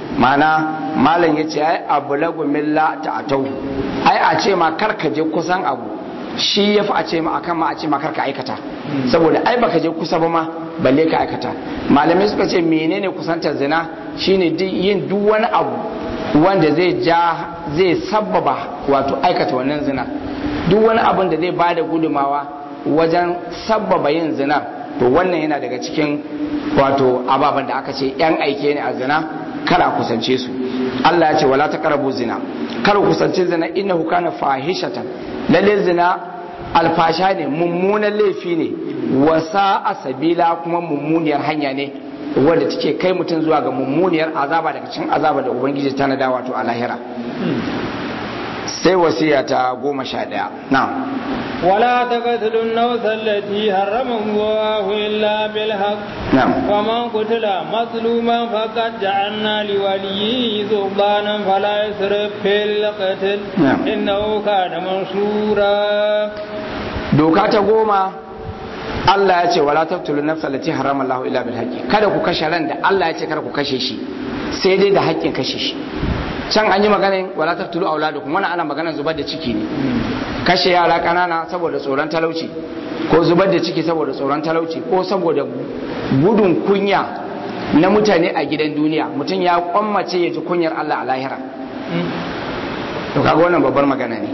mana malam ya ce ai abu lagu milla ta atau ai a ce ma karka je kusan abu shi ya fi a ce ma akan ma a ce ma karka aikata saboda ai baka je kusa ba ma balle ka aikata malamai suka ce menene kusantar zina shine yin duk wani abu wanda zai ja zai sabbaba wato aikata wannan zina duk wani abin da zai bada gudumawa wajen sabbaba yin zina to wannan yana daga cikin wato ababen da aka ce yan aike ne a zina kar a kusance su Allah ya ce wala taqrabu zina kar ku kusance zina innahu kana fahishatan lalle zina alfasha ne mummunan laifi ne wasa asabila kuma mummuniyar hanya ne wadda take kai mutum zuwa ga mummuniyar azaba daga cikin azaba da ubangiji ta nada wato a lahira sai wasiya ta goma sha ɗaya na ولا تقتلوا النفس التي حرم الله إلا بالحق نعم ومن قتل مظلوما فقد جعلنا لوليه سلطانا فلا يسرف في القتل نعم. إنه كان منصورا doka ta goma Allah ya ce wala taqtulu nafsa allati harama Allahu illa bil haqqi kada ku kashe ran da Allah ya ce kada ku kashe shi sai dai da haƙƙin kashe shi can an yi maganin wala taqtulu auladukum wannan ana maganar zubar da ciki ne kashe yara kanana saboda tsoron talauci ko zubar da ciki saboda tsoron talauci ko saboda gudun kunya na mutane a gidan duniya mutum ya kwammace ya ji kunyar Allah a lahira to kaga wannan babbar magana ne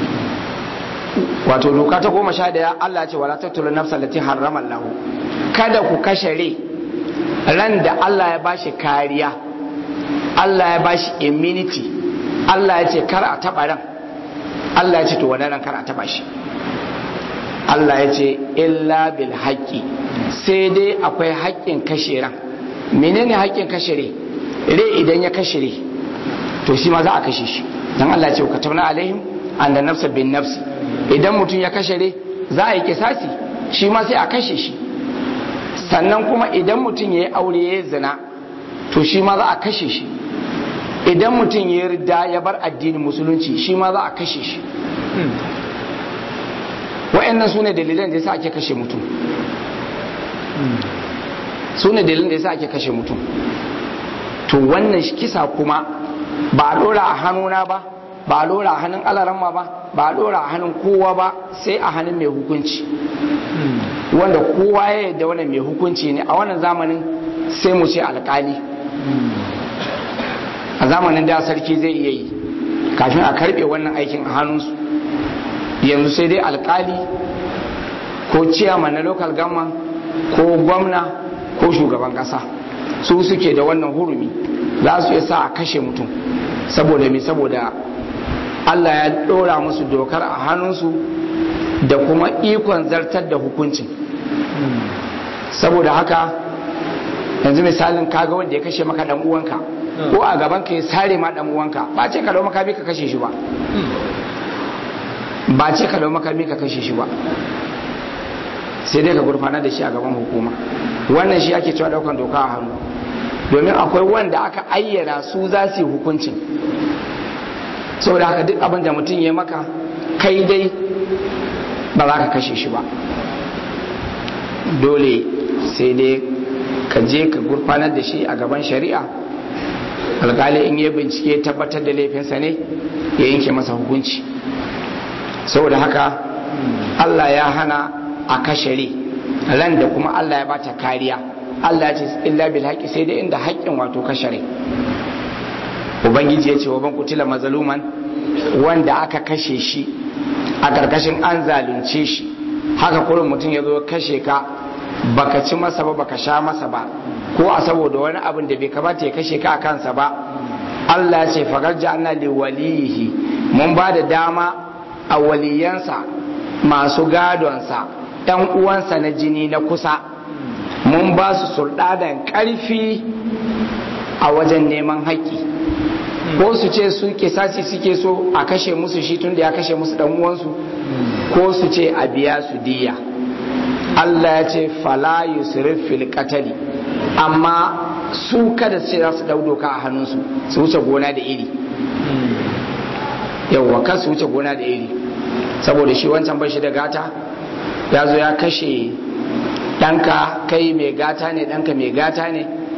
wato doka ta goma sha daya Allah ce wala tattulu nafsa lati harrama Allah kada ku kashe rai ran da Allah ya bashi kariya Allah ya bashi immunity Allah ya ce kar a taba ran Allah ya ce to wannan ran kar a taba shi Allah ya ce illa bil haqqi sai dai akwai haƙƙin kashe ran menene haƙƙin kashe rai rai idan ya kashe rai to shi ma za a kashe shi dan Allah ya ce ka tabna alaihim an da nafsa bin nafsi idan mutum ya kashe rai za a yi kisasi shi ma sai a kashe shi sannan kuma idan mutum ya yi aure ya zina to shi ma za a kashe shi idan mutum ya yarda ya bar addinin musulunci shi ma za a kashe shi wa'annan su ne dalilan da yasa ake kashe mutum su ne dalilan da yasa ake kashe mutum to wannan kisa kuma ba a dora a hannuna ba ba a dora a hannun alaramma ba ba a dora a hannun kowa ba sai a hannun mai hukunci wanda kowa ya yadda wannan mai hukunci ne a wannan zamanin sai mu ce alkali a zamanin da sarki zai iya yi kafin a karbe wannan aikin a hannunsu yanzu sai dai alkali ko ciyaman na local government ko gwamna ko shugaban kasa su suke da wannan hurumi za su iya sa a kashe mutum saboda me saboda Allah ya ɗora musu dokar a hannunsu da kuma ikon zartar da hukuncin saboda haka yanzu misalin kaga wanda ya kashe maka dan uwanka ko a gaban ka ya sare ma dan uwanka ba ce ka dau makami ka kashe shi ba ba ce ka dau makami ka kashe shi ba sai dai ka gurfana da shi a gaban hukuma wannan shi ake cewa daukan doka a hannu domin akwai wanda aka ayyana su za su yi hukuncin saboda haka duk abin da mutum ya maka kai dai ba za ka kashe shi ba dole sai dai ka je ka gurfanar da shi a gaban shari'a alkali in yi bincike tabbatar da laifinsa ne ya yanke masa hukunci saboda haka allah ya hana a kashe ran da kuma allah ya bata kariya allah ya ce illa bil haƙi sai dai inda haƙƙin wato kashe rai ubangiji ya ce wa ban kutila mazaluman wanda aka kashe shi a ƙarƙashin an zalunce shi haka kurin mutum ya zo kashe ka baka ci masa ba baka sha masa ba ko a saboda wani abin da bai kamata ya kashe ka a kansa ba Allah ya ce fagar ja'alna li walihi mun ba da dama a waliyansa masu gadonsa ɗan uwansa na jini na kusa mun ba su sulɗadan ƙarfi a wajen neman haƙƙi ko su ce su kisasi suke so a kashe musu shi tun da ya kashe musu dan uwansu ko su ce a biya su diya Allah ya ce fala yusrif fil qatali amma su kada su ce za su dau doka a hannunsu su wuce gona da iri yawwa kan su wuce gona da iri saboda shi wancan bai shi da gata ya zo ya kashe ɗanka kai mai gata ne ɗanka mai gata ne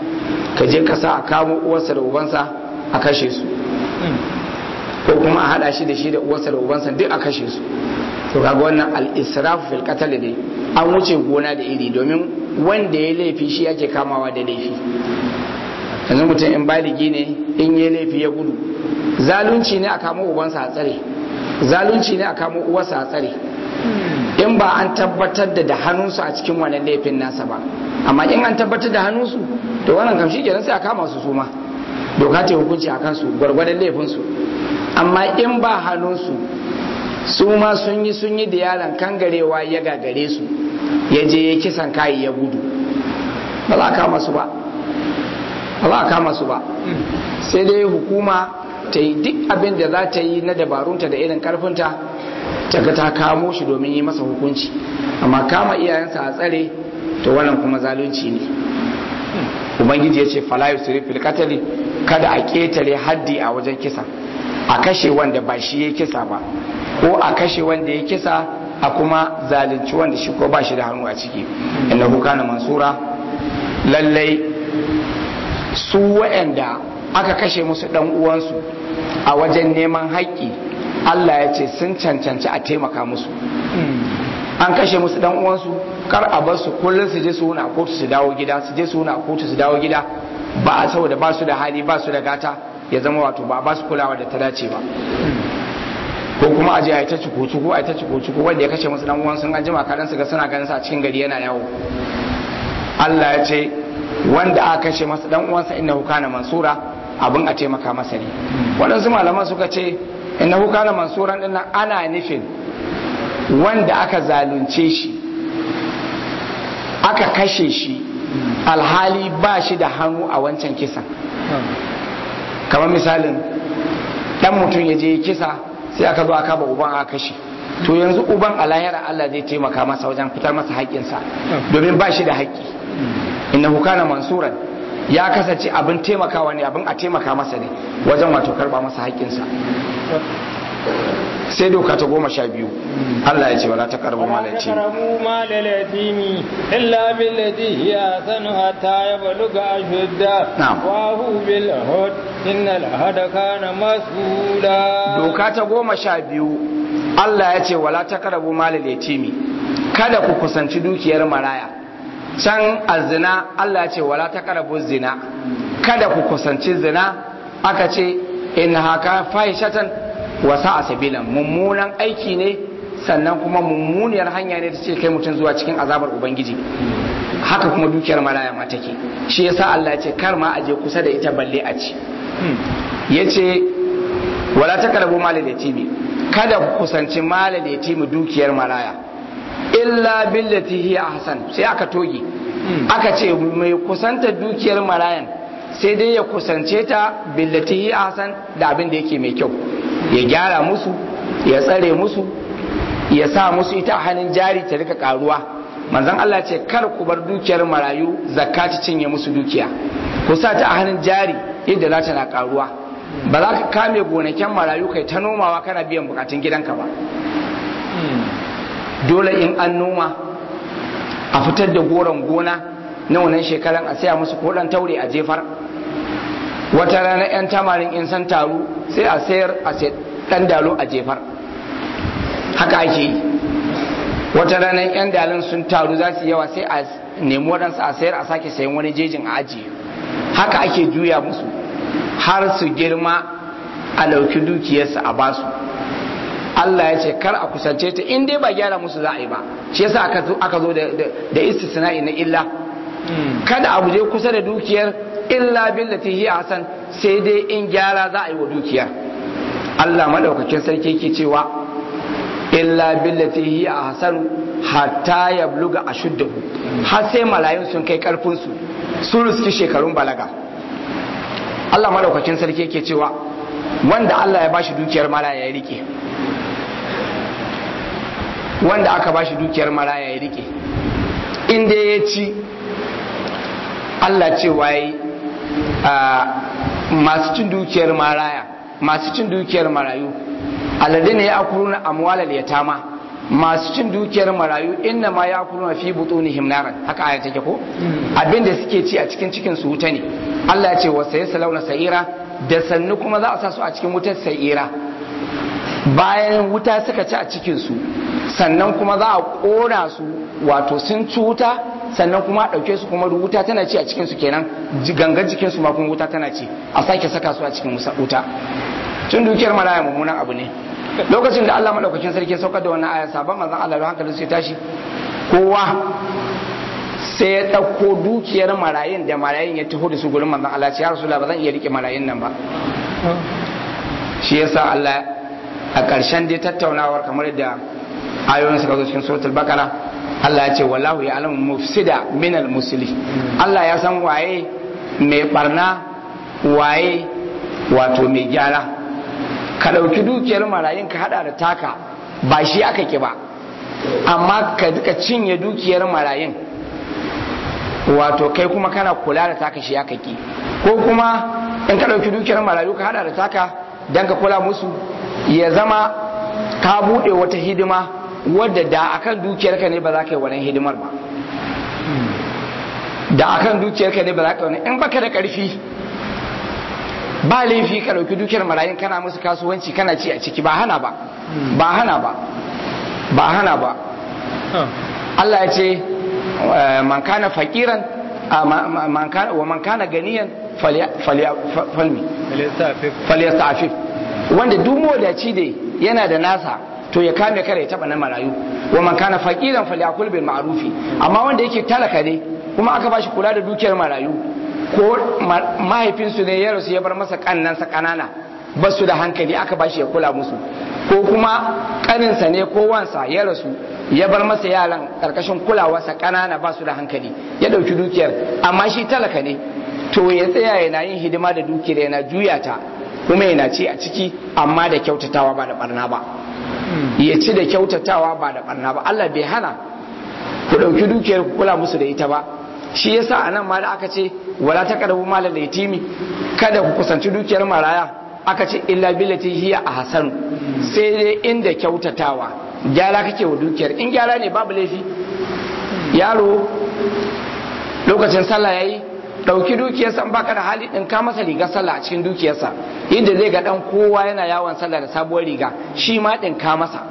ka je ka sa a kamo uwarsa da ubansa a kashe su ko kuma a hada shi da shi da uwarsa da ubansa duk a kashe su to kaga wannan al-israfu fil qatl ne an wuce gona da iri domin wanda ya laifi shi yake kamawa da laifi yanzu mutum in baligi ne in ya laifi ya gudu zalunci ne a kamo ubansa a tsare zalunci ne a kamo uwarsa a tsare in ba an tabbatar da da hannunsu a cikin wannan laifin nasa ba amma in an tabbatar da hannunsu to wannan kam shi kenan sai a kama su suma doka ta hukunci a kansu gwargwadon laifinsu amma in ba hannunsu su ma sun yi sun yi da yaron kangarewa ya gagare su ya je ya kisan kayi ya gudu ba za a kama su ba ba za a kama su ba sai dai hukuma ta yi duk abin da za ta yi na dabarunta da irin karfinta ta ga ta kamo shi domin yi masa hukunci amma kama iyayensa a tsare to wannan kuma zalunci ne ubangiji ya ce fala yusri fil qatl kada a ketare haddi a wajen kisa a kashe wanda ba shi ya kisa ba ko a kashe wanda ya kisa a kuma zalunci wanda shi ko ba shi da hannu a ciki innahu kana mansura lallai su waɗanda aka kashe musu dan uwansu a wajen neman haƙƙi Allah ya ce sun cancanci a taimaka musu an kashe musu dan uwansu kar a bar su kullum su je su wuna a kotu su dawo gida su je su wuna a kotu su dawo gida ba a saboda ba su da hali ba su da gata ya zama wato ba ba su kulawa da ta dace ba ko kuma aje a yi ta cuku-cuku a yi ta cuku-cuku wanda ya kashe musu dan uwan sun an jima kadan su ga suna ganin sa a cikin gari yana yawo Allah ya ce wanda aka kashe masa dan uwansa innahu kana mansura abin a taimaka masa ne waɗansu malaman suka ce innahu kana mansuran din nan ana nufin wanda aka zalunce shi aka kashe shi alhali ba shi da hannu a wancan kisan kamar misalin dan mutum ya je kisa sai aka zo aka ba uban aka kashe to yanzu uban a lahira Allah zai taimaka masa wajen fitar masa haƙƙinsa domin ba shi da haƙƙi innahu kana mansuran ya kasance abin taimakawa ne abin a taimaka masa ne wajen wato karba masa haƙƙinsa sai doka ta goma sha biyu Allah ya ce wala ta karbu malaci karamu malalati illa billati hiya sanu hatta yabluga ashudda Na'am. wa hu bil hud innal hada kana mas'ula doka ta goma sha biyu Allah ya ce wala ta karabu malal yatimi kada ku kusanci dukiyar maraya can azina Allah ya ce wala ta karabu zina kada ku kusanci zina aka ce in haka fahishatan wasa a sabilan mummunan aiki ne sannan kuma mummuniyar hanya ne da ce kai mutum zuwa cikin azabar ubangiji haka kuma dukiyar maraya ma take shi yasa Allah ya ce kar ma aje kusa da ita balle a ci yace wala taqrabu malal yatimi kada ku kusanci malal yatimi dukiyar maraya illa billati hiya ahsan sai aka toge aka ce mai kusanta dukiyar marayan sai dai ya kusance ta billati hiya ahsan da abin da yake mai kyau ya gyara musu ya tsare musu ya sa musu ita a hannun jari ta rika karuwa manzon Allah ce kar ku bar dukiyar marayu zakka ta cinye musu dukiya ku sa ta a hannun jari yadda za ta na karuwa ba za ka kame gonakin marayu kai ta nomawa kana biyan bukatun gidanka ba dole in an noma a fitar da goron gona na wannan shekaran a saya musu kodan taure a jefar wata rana 'yan tamarin in san taru sai a sayar a sai dan dalo a jefar haka ake yi wata rana 'yan dalin sun taru za su yawa sai a nemi waɗansu a sayar a sake sayan wani jejin a ajiye haka ake juya musu har su girma a ɗauki dukiyarsu a basu Allah ya ce kar a kusance ta in dai ba gyara musu za a yi ba shi yasa aka zo aka zo da da istisna'i na illa kada abu je kusa da dukiyar illa billati hi hasan sai dai in gyara za a yi wa dukiyar Allah madaukakin sarki yake cewa illa billati hi hasan hatta yabluga ashuddahu har sai malayun sun kai karfin su sun riski shekarun balaga Allah madaukakin sarki yake cewa wanda Allah ya bashi dukiyar malaya ya rike wanda aka bashi dukiyar maraya ya rike inda ya ci Allah ce waye masu cin dukiyar maraya masu cin dukiyar marayu alladine ya akuruna amwalal yatama masu cin dukiyar marayu inna ma ya kuluna fi butunihim naran haka aya take ko abinda suke ci a cikin cikin su wuta ne Allah ya ce wa sayasalawna sa'ira da sannu kuma za a sa su a cikin wutar sa'ira bayan wuta suka ci a cikin su sannan kuma za a kona su wato sun ci wuta sannan kuma a ɗauke su kuma wuta tana ci a cikin su kenan gangan jikin su ma kuma wuta tana ci a sake saka su a cikin wuta tun dukiyar maraya mummunan abu ne lokacin da Allah madaukakin sarki saukar da wannan aya sabon manzon Allah da hankalin sai tashi kowa sai ya ɗauko dukiyar marayin da marayin ya taho da su gurin manzon Allah ya rasulullah ba zan iya rike marayin nan ba shi yasa Allah a ƙarshen dai tattaunawar kamar da ayoyin suka zo cikin suratul bakara Allah ya ce wallahu ya alamu mufsida minal musli Allah ya san waye mai barna waye wato mai gyara ka ɗauki dukiyar marayin ka hada da taka ba shi aka ki ba amma ka duka cinye dukiyar marayin wato kai kuma kana kula da taka shi aka ki ko kuma in ka ɗauki dukiyar marayu ka hada da taka don ka kula musu ya zama ka buɗe wata hidima wadda da akan dukiyarka ne ba za ka yi wannan hidimar ba da akan dukiyarka ne ba za ka yi wannan in baka da ƙarfi ba laifi ka ɗauki dukiyar marayun kana musu kasuwanci kana ci a ciki ba hana ba ba hana ba ba hana ba Allah ya ce man kana fakiran wa man kana ganiyan falmi falyastafif wanda duk modaci da yana da nasa to ya kame kare ya taba na marayu wa man kana fakiran falyakul bil ma'rufi amma wanda yake talaka ne kuma aka bashi kula da dukiyar marayu ko mahaifinsu ne ya rasu ya bar masa kannansa kanana ba su da hankali aka bashi ya kula musu ko kuma kaninsa ne ko wansa ya rasu ya bar masa yaran karkashin kulawarsa kanana ba su da hankali ya dauki dukiyar amma shi talaka ne to ya tsaya yana yin hidima da dukiyar yana juya ta kuma yana ci a ciki amma da kyautatawa ba da barna ba ya ci da kyautatawa ba da barna ba Allah bai hana ku dauki dukiyar ku kula musu da ita ba shi yasa anan ma da aka ce wala taqrabu malal yatimi kada ku kusanci dukiyar maraya aka ce illa billati hiya ahsan sai dai inda kyautatawa gyara kake wa dukiyar in gyara ne babu laifi yaro lokacin sallah yayi dauki dukiyarsa in baka da hali din ka masa rigar sallah a cikin dukiyarsa inda zai ga dan kowa yana yawon sallah da sabuwar riga shi ma din ka masa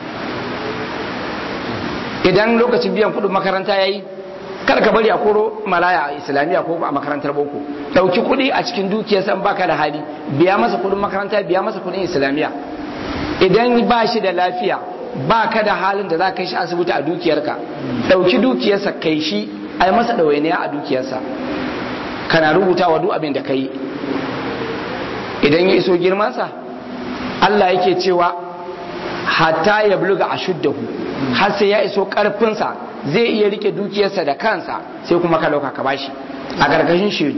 idan lokacin biyan kudin makaranta yayi kar ka bari a koro malaya a islamiyya ko a makarantar boko dauki kudi a cikin dukiyarsa in baka da hali biya masa kudin makaranta biya masa kudin islamiyya idan ba shi da lafiya ba ka da halin da za ka kai shi asibiti a dukiyarka dauki dukiyarsa kai shi ai masa ɗawainiya a dukiyarsa kana rubuta wa duk abin da ka yi idan ya iso girmansa Allah yake cewa hatta ya buluga a shuddahu har sai ya iso ƙarfinsa zai iya rike dukiyarsa da kansa sai kuma ka dauka ka bashi a gargashin shaidu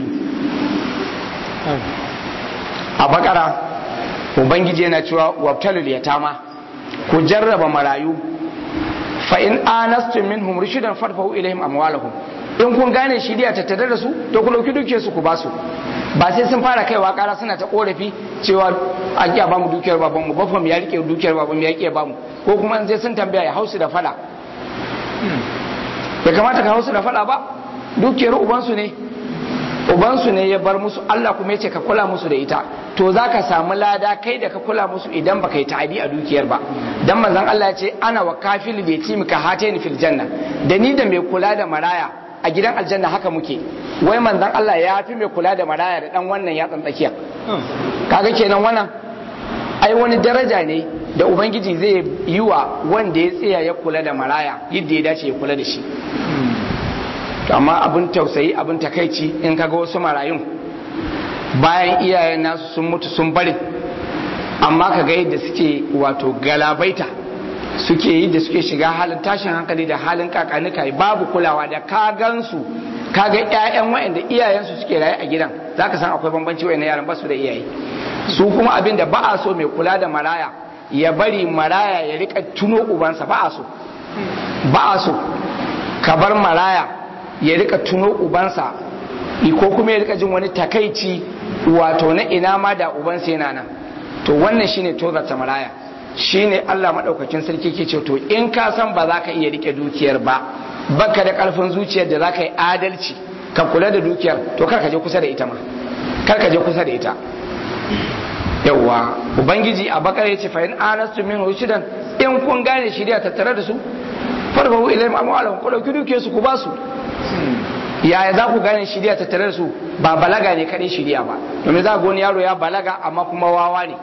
a bakara ubangiji yana cewa wabtalul yatama ku jarraba marayu fa in anastum minhum rushidan farfahu ilaihim amwalahum in kun gane shiriya tattare da su to ku dauki dukiyar su ku ba su ba sai sun fara kaiwa kara suna ta korafi cewa a kiya ba mu dukiyar baban mu bafam ya rike dukiyar baban mu ya kiya ba mu ko kuma sai sun tambaya ya hausu da fada bai kamata ka hausu da fada ba dukiyar ubansu ne ubansu ne ya bar musu Allah kuma ya ce ka kula musu da ita to za ka samu lada kai da ka kula musu idan baka yi ta'adi a dukiyar ba dan manzon Allah ya ce ana wa kafil bi timka hataini fil janna da ni da mai kula da maraya a gidan aljanna haka muke wai manzon Allah ya fi mai kula da maraya da dan wannan ya tsakiya kaga kenan wannan ai wani daraja ne da ubangiji zai yi wa wanda ya tsaya ya kula da maraya yadda ya dace ya kula da shi amma abin tausayi abin takaici in kaga wasu marayun bayan iyayen nasu sun mutu sun bari amma kaga yadda suke wato galabaita suke yi da suke shiga halin tashin hankali da halin kakanika babu kulawa da ka gansu kaga ƴaƴan waɗanda iyayensu suke raye a gidan zaka san akwai bambanci waɗannan yaran ba su da iyaye su kuma abin da ba a so mai kula da maraya ya bari maraya ya rika tuno ubansa ba a so ba a so ka bar maraya ya rika tuno ubansa ko kuma ya rika jin wani takaici wato na ina ma da ubansa yana nan to wannan shine tozarta maraya shine Allah madaukakin sarki ke ce to in ka san ba za ka iya rike dukiyar ba baka da karfin zuciyar da za ka yi adalci ka kula da dukiyar to kar ka je kusa da ita ma kar ka je kusa da ita yawa ubangiji a bakar yace fa in anastu min rushidan in kun gane shiriya tattare da su farbahu ilayhim amwalahum ku dauki dukiyar su ku ba su yaya za ku gane shiriya tattare da su ba balaga ne kadai shiriya ba domin za ga wani yaro ya balaga amma kuma wawa ne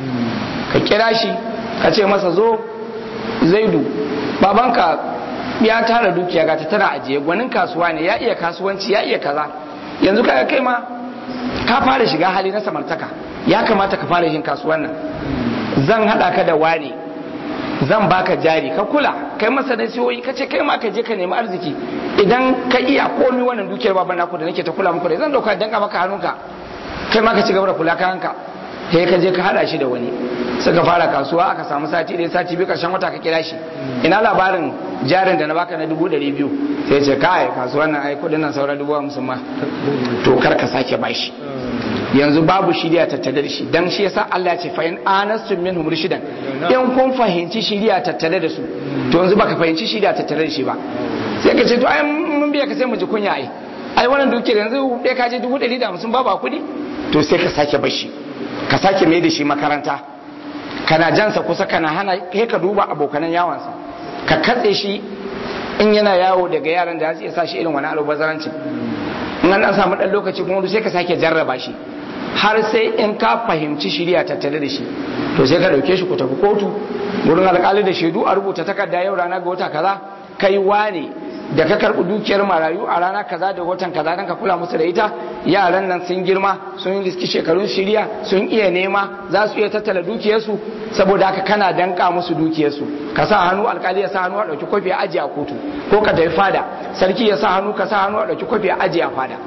ka kira shi ka ce masa zo zaidu babanka ya tara dukiya ga ta tana ajiye gwanin kasuwa ne ya iya kasuwanci ya iya kaza yanzu kaga kai ma ka fara shiga hali na samartaka ya kamata ka fara yin kasuwan nan zan hada ka da wani zan baka jari ka kula kai masa nasihohi ka ce kai ma ka je ka nemi arziki idan ka iya komi wannan dukiyar baban naku da nake ta kula muku da zan dauka danka maka hannunka kai ma ka ci gaba da kula kayanka sai ka je ka hada shi da wani suka fara kasuwa aka samu sati ɗaya sati biyu karshen wata ka kira shi ina labarin jarin da na baka na dubu ɗari biyu sai ce kai kasuwan nan ai kudin nan sauran dubu hamsin ma to kar ka sake bashi yanzu babu shiriya tattale da shi dan shi yasa Allah ya ce fa in anastum minhum rushdan in kun fahimci shiriya tattale da su to yanzu baka fahimci shiriya tattale da shi ba sai ka ce to ai mun biya ka sai mu ji kunya ai ai wannan dukiyar yanzu ɗaya ka je dubu ɗari da hamsin babu kuɗi to sai ka sake bashi ka sake mai da shi makaranta kana jansa kusa kana hana kai ka duba abokanan yawansa ka katse shi in yana yawo daga yaran da zai sa shi irin wani alubazarancin in an samu dan lokaci kuma sai ka sake jarraba shi har sai in ka fahimci shiriya tattare da shi to sai ka dauke shi ku tafi kotu wurin alkali da shaidu a rubuta takarda yau rana ga wata kaza kai wane da ka karɓi dukiyar marayu a rana kaza da watan kaza don ka kula musu da ita yaran nan sun girma sun yi riski shekarun shirya sun iya nema za su iya tattala dukiyarsu saboda haka kana danka musu dukiyarsu ka sa hannu alkali ya sa hannu a ɗauki kwafi a ajiye a kotu ko ka tafi fada sarki ya sa hannu ka sa hannu a ɗauki kwafi a ajiye a fada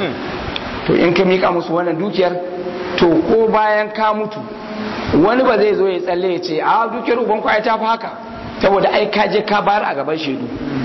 to in ka mika musu wannan dukiyar to ko bayan ka mutu wani ba zai zo ya tsalle ya ce a dukiyar uban kwaya ta fi haka saboda ai ka je ka bayar a gaban shaidu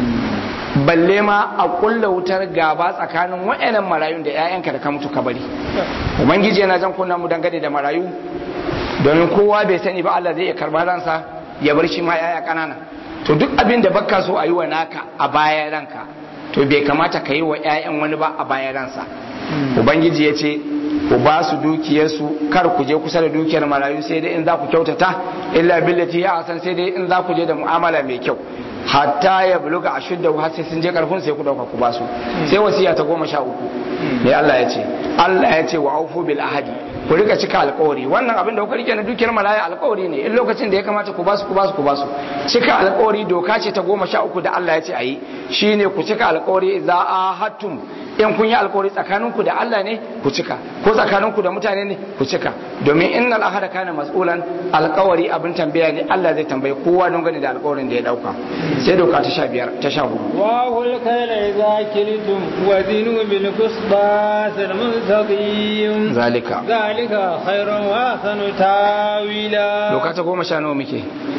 balle ma a kulla wutar gaba tsakanin wa'annan marayun da 'ya'yanka da ka mutu ka bari ubangiji yana jan kunna mu dangane da marayu domin kowa bai sani ba Allah zai iya karba ransa ya bar shi ma 'ya'ya kanana to duk abin da baka so a yi wa naka a bayan ranka to bai kamata ka yi wa 'ya'yan wani ba a bayan ransa ubangiji ya ce ku ba su dukiyarsu kar ku je kusa da dukiyar marayu sai dai in za ku kyautata illa billati ya san sai dai in za ku je da mu'amala mai kyau hatta ya buluga a shudda har sai sun je karfin sai ku dauka ku basu sai wasiya ta goma sha uku ne Allah ya ce Allah ya ce wa aufu bil ahadi ku rika cika alkawari wannan abin da kuka rike na dukiyar malaya alkawari ne in lokacin da ya kamata ku basu ku basu ku basu cika alkawari doka ce ta goma sha uku da Allah ya ce ayi shine ku cika alkawari idza ahadtum in kun yi alkawari tsakaninku da Allah ne ku cika ko tsakaninku da mutane ne ku cika domin innal ahada kana mas'ulan alkawari abin tambaya ne Allah zai tambaye kowa don gani da alkawarin da ya dauka sai doka ta sha biyar ta sha hudu wa hul kayla idza kiltum wa zinu bil qisbas al mustaqim zalika zalika khairun wa ahsanu tawila doka ta goma sha nawa muke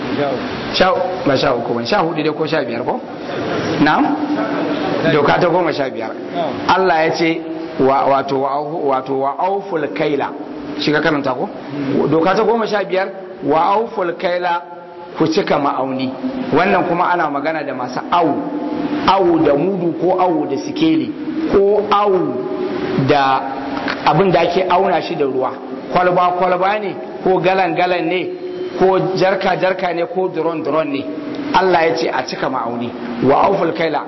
sha ba sha uku ban sha hudu dai ko sha biyar ko na'am doka ta goma sha biyar Allah ya ce wato wato wa auful kaila shi ka karanta ko doka ta goma sha biyar wa auful kaila ku cika ma'auni wannan kuma ana magana da masu awu awu da mudu ko awu da sikeli ko awu da abin da ake auna shi da ruwa kwalba kwalba ne ko galan galan ne ko jarka jarka ne ko duron duron ne Allah ya ce a cika ma'auni wa auful kaila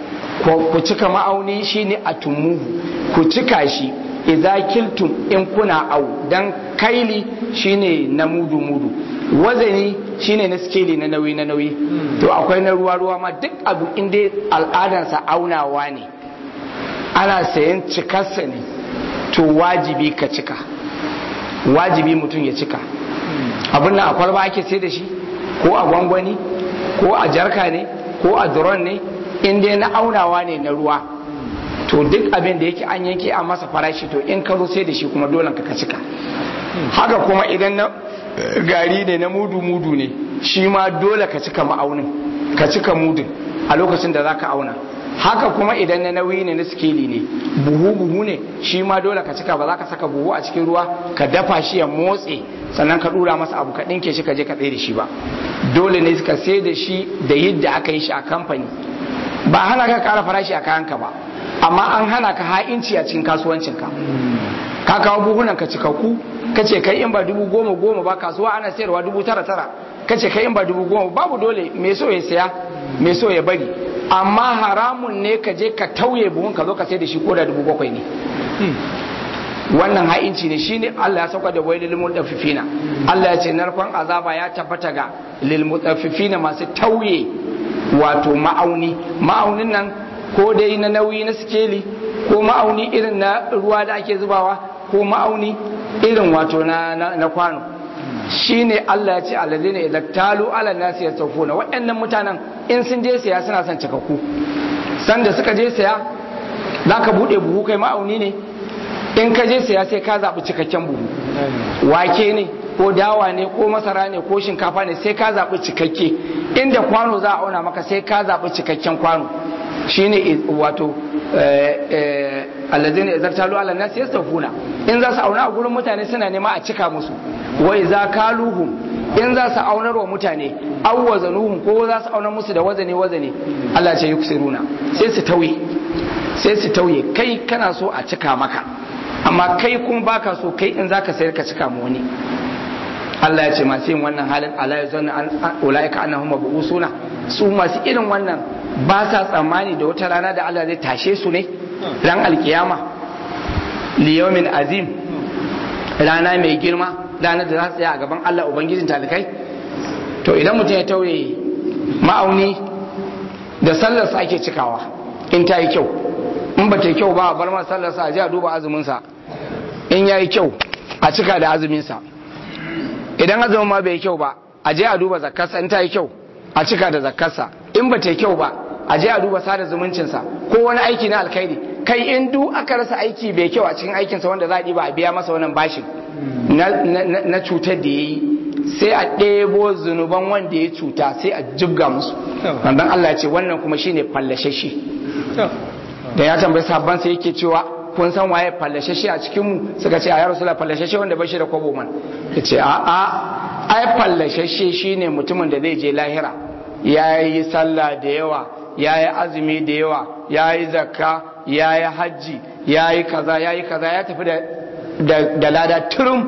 ku cika ma'auni shine a tumuhu ku cika shi idza kiltum in kuna au dan kaili shine na mudu mudu wazani shine na skeli na nauyi na nauyi to akwai na ruwa ruwa ma duk abu inda al'adansa aunawa ne ana sayan cikarsa ne to wajibi ka cika wajibi mutum ya cika abin nan a kwalba ake sai da shi ko a gwangwani ko a jarka ne ko a duron ne in dai na aunawa ne na ruwa to duk abin da yake an yanke a masa farashi to in ka zo sai da shi kuma dole ka cika haka kuma idan na gari ne na mudu mudu ne shi ma dole ka cika ma'aunin ka cika mudun a lokacin da za ka auna haka kuma idan na nauyi ne na sikeli ne buhu buhu ne shi ma dole ka cika ba za ka saka buhu a cikin ruwa ka dafa shi ya motse sannan ka dura masa abu ka ɗinke shi ka je ka tsaye da shi ba dole ne ka sai da shi da yadda aka yi shi a kamfani ba hana ka kara farashi a kayanka ba amma an hana ka ha'inci a cikin kasuwancinka ka kawo buhunan ka cikakku ka ce kai in ba dubu goma goma ba kasuwa ana sayarwa dubu tara tara ka ce kai in ba dubu goma babu dole mai so ya saya mai so ya bari amma haramun ne ka je ka tauye buhun ka zo ka sai da shi ko da dubu bakwai ne wannan ha'inci ne shine Allah ya sauka da wailil mutaffifina Allah ya ce narkon azaba ya tabbata ga lil mutaffifina masu tauye wato ma'auni ma'aunin nan ko dai na nauyi na sikeli ko ma'auni irin na ruwa da ake zubawa ko ma'auni irin wato na, na, na kwano shine Allah ya ce alladhina idza talu ala nasi yastawfuna waɗannan mutanen in sun je saya suna son cikakku sanda suka je saya zaka bude buhu kai ma'auni ne in ka je saya sai ka zaɓi cikakken buhu wake ne ko dawa ne ko masara ne ko shinkafa ne sai ka zaɓi cikakke inda kwano za a auna maka sai ka zaɓi cikakken kwano shine wato alladhina idza talu ala nasi yastawfuna in za su auna a gurin mutane suna nema a cika musu wa idza kaluhum in za su aunar wa mutane aw wazanuhum ko za su aunar musu da wazane wazane Allah ce yuksiruna sai su tauye sai su tauye kai kana so a cika maka amma kai kuma baka so kai in zaka sayar ka cika mu wani Allah ya ce masu yin wannan halin ala ya zanna an ulaika annahum mabusuna su masu irin wannan ba sa tsammani da wata rana da Allah zai tashe su ne ran alkiyama liyawmin azim rana mai girma ranar da za su tsaya a gaban Allah ubangijin talikai to idan mutum ya tauye ma'auni da sallarsa ake cikawa in ta yi kyau in ba ta yi kyau ba a bar masa sallarsa a ji a duba azuminsa in ya yi kyau a cika da azuminsa idan azumin ma bai yi kyau ba a je a duba zakkarsa in ta yi kyau a cika da zakkarsa in ba ta yi kyau ba a je a duba sada zumuncinsa ko wani aiki na alkhairi kai in duk aka rasa aiki bai kyau a cikin aikinsa wanda za a ba a biya masa wannan bashin na cutar da ya yi sai a ɗebo zunuban wanda ya cuta sai a jibga musu wannan Allah ya ce wannan kuma shine fallashe da ya tambayi sabban sai yake cewa kun san waye fallashe a cikin mu suka ce a ya rasulullah fallashe wanda bashi da kwabo man ya ce a a ai fallashe shine mutumin da zai je lahira ya yi sallah da yawa ya yi azumi da yawa ya yi zakka ya yi hajji ya yi kaza ya yi kaza ya tafi da lada turum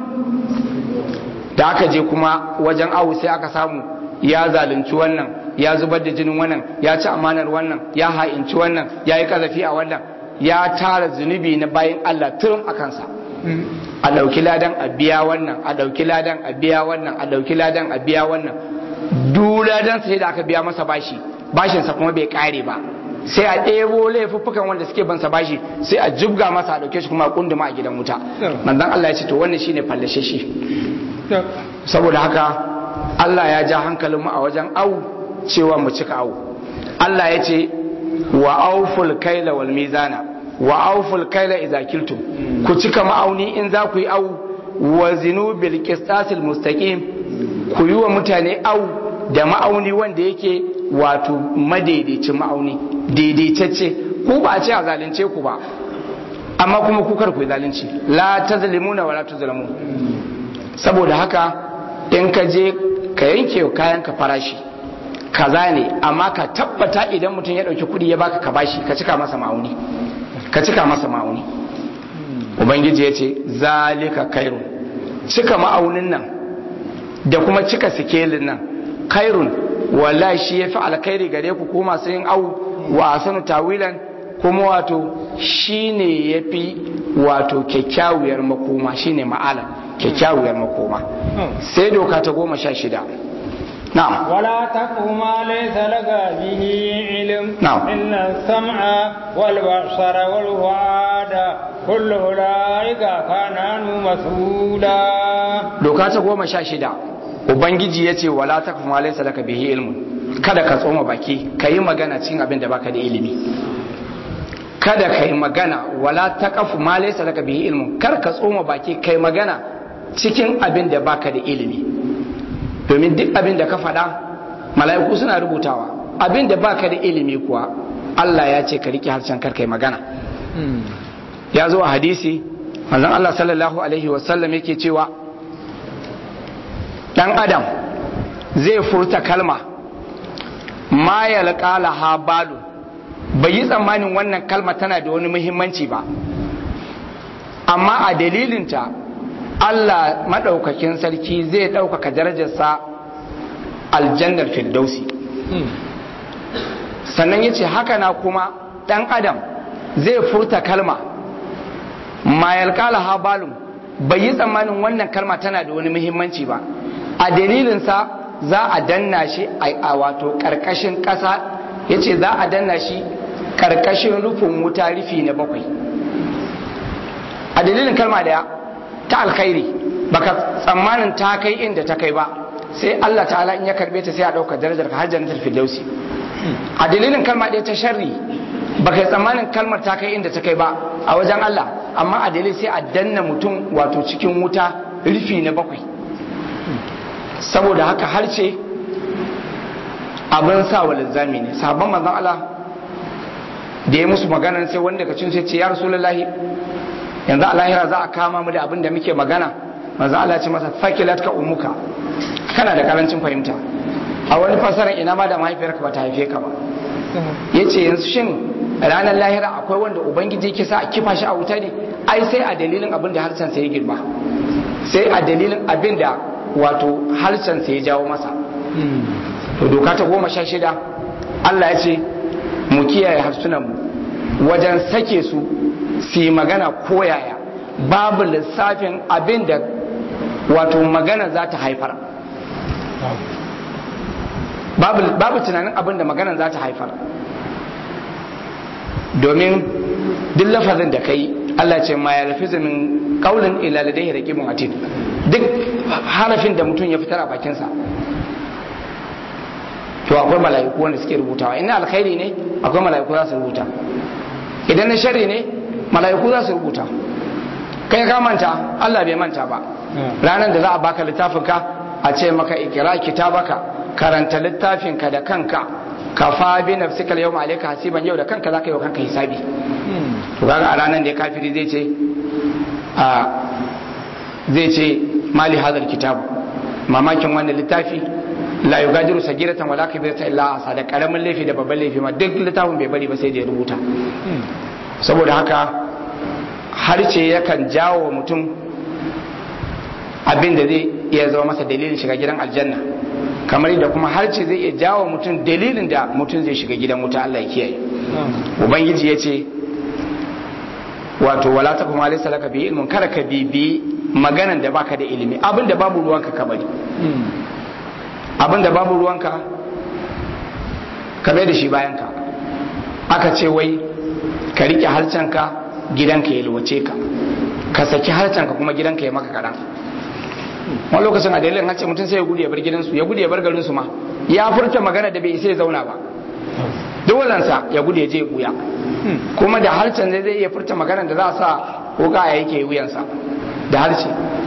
da aka je kuma wajen awu sai aka samu ya zalunci wannan ya zubar da jinin wannan ya ci amanar wannan ya ha'inci wannan ya yi kazafi a wannan ya tara zunubi na bayan Allah turum a kansa a ɗauki ladan a biya wannan a ɗauki ladan a biya wannan a ɗauki ladan a biya wannan duk ladan sai da aka biya masa bashi bashinsa kuma bai kare ba sai a ɗebo laifuffukan wanda suke bansa bashi sai a jibga masa a ɗauke shi kuma a kunduma a gidan wuta manzon Allah ya ce to wannan shine fallashe shi saboda haka Allah ya ja hankalinmu a wajen au cewa mu cika au Allah ya ce wa auful kaila wal mizana wa auful kaila idza kiltum ku cika ma'auni in za ku yi au wa zinu bil qistasil mustaqim ku yi wa mutane au da ma'auni wanda yake wato madaidaicin ma'auni daidaitacce ku ba a ce a zalunce ku ba amma kuma ku kar ku yi zalunci la tazlimuna wa la tuzlamun saboda haka in ka je ka yanke kayan ka farashi kaza ne amma ka tabbata idan mutum ya dauki kudi ya baka ka bashi ka cika masa ma'auni ka cika masa ma'auni ubangiji ya ce zalika kairun cika ma'aunin nan da kuma cika sikelin nan kairun wallahi shi yafi alkhairi gare ku ko masu yin au wa asanu tawilan kuma wato shine yafi wato kyakkyawar makoma shine ma'ala kyakkyawar makoma sai doka ta goma sha shida na'am ولا تقف ما ليس لك به علم نعم. إن السمع والبصر والفؤاد كل أولئك كان عنه مسؤولا doka ta goma sha shida ubangiji ya ce wala ta kuma laisa laka bihi ilmun kada ka tsoma baki ka yi magana cikin abin da baka da ilimi kada ka yi magana wala ta kafu ma laisa laka bihi ilmun kar ka tsoma baki ka yi magana cikin abin da baka da ilimi domin duk abin da ka faɗa mala'iku suna rubutawa abin da baka da ilimi kuwa Allah ya ce ka rike harshen kar kai magana ya zo a hadisi manzon Allah sallallahu alaihi wasallam yake cewa dan adam zai furta kalma ma ya laha balu bai yi tsammanin wannan kalma tana da wani muhimmanci ba amma a dalilinta Allah maɗaukakin sarki zai ɗaukaka darajarsa aljannar firdausi sannan ya ce haka na kuma ɗan adam zai furta kalma ma yalƙala habalun bai yi tsammanin wannan kalma tana da wani muhimmanci ba a dalilinsa za a danna shi a wato ƙarƙashin ƙasa ya ce za a danna shi ƙarƙashin rufin wuta rufi na bakwai a dalilin kalma daya ta alkhairi baka tsammanin ta kai inda ta kai ba sai Allah ta'ala in ya karbe ta sai a ɗauka darajar ka har jannatul firdausi a dalilin kalma ɗaya ta sharri baka yi tsammanin kalmar ta kai inda ta kai ba a wajen Allah amma a dalilin sai a danna mutum wato cikin wuta rufi na bakwai saboda haka harce abin sa wa linzami ne sabon manzon Allah da ya musu magana sai wanda ka cin sai ce ya rasulullahi yanzu a lahira za a kama mu da abin da muke magana manzon Allah ce masa fakilat ka umuka kana da karancin fahimta a wani fasarar ina ma da mahaifiyarka ba ta haife ka ba yace yanzu shin ranar lahira akwai wanda ubangiji yake sa a kifa shi a wuta ne ai sai a dalilin abin da harshen sa ya girma sai a dalilin abin da wato harshen sa ya jawo masa to doka ta goma sha shida Allah ya ce mu kiyaye harsunan mu wajen sake su su yi magana koyaya babu lissafin abin da wato magana za ta haifar babu tunanin abin da magana za ta haifar domin duk lafazin da kai Allah ce ma ya lafi min kaulin ila ladai raqibun atid duk harafin da mutum ya fitar a bakinsa to akwai mala'iku wanda suke rubutawa in alkhairi ne akwai mala'iku za su rubuta idan na sharri ne mala'iku za su rubuta kai ka manta Allah bai manta ba ranar da za a baka littafinka a ce maka ikira kitabaka karanta littafinka da kanka ka fa bi nafsika yawma alayka hasiban yau da kanka zaka yi wa kanka hisabi to kaga a ranar da ya kafiri zai ce a zai ce mali hadal kitab mamakin wannan littafi la yugadiru sagiratan wala kabiratan illa asa da karamin laifi da babban laifi ma duk littafin bai bari ba sai da ya rubuta saboda haka harce yakan jawo mutum abin da zai iya zama masa dalilin shiga gidan aljanna kamar da kuma harce zai iya jawo mutum dalilin da mutum zai shiga gidan wuta Allah ya kiyaye ubangiji ya ce wato wala ta kuma laysa laka bi ilmun kada ka bibi maganan da baka da ilimi abin da babu ruwanka ka bari abin da babu ruwanka ka bai da shi bayan ka aka ce wai ka rike harcenka gidanka ya luwace ka ka saki harcenka kuma gidanka ya maka kaɗan wani lokacin a dalilin harce mutum sai ya gudu ya bar gidansu ya gudu ya bar garinsu ma ya furta magana da bai isa ya zauna ba dolansa ya gudu ya je ya buya kuma da harcen zai zai iya furta magana da za a sa wuka ya yake wuyansa da harce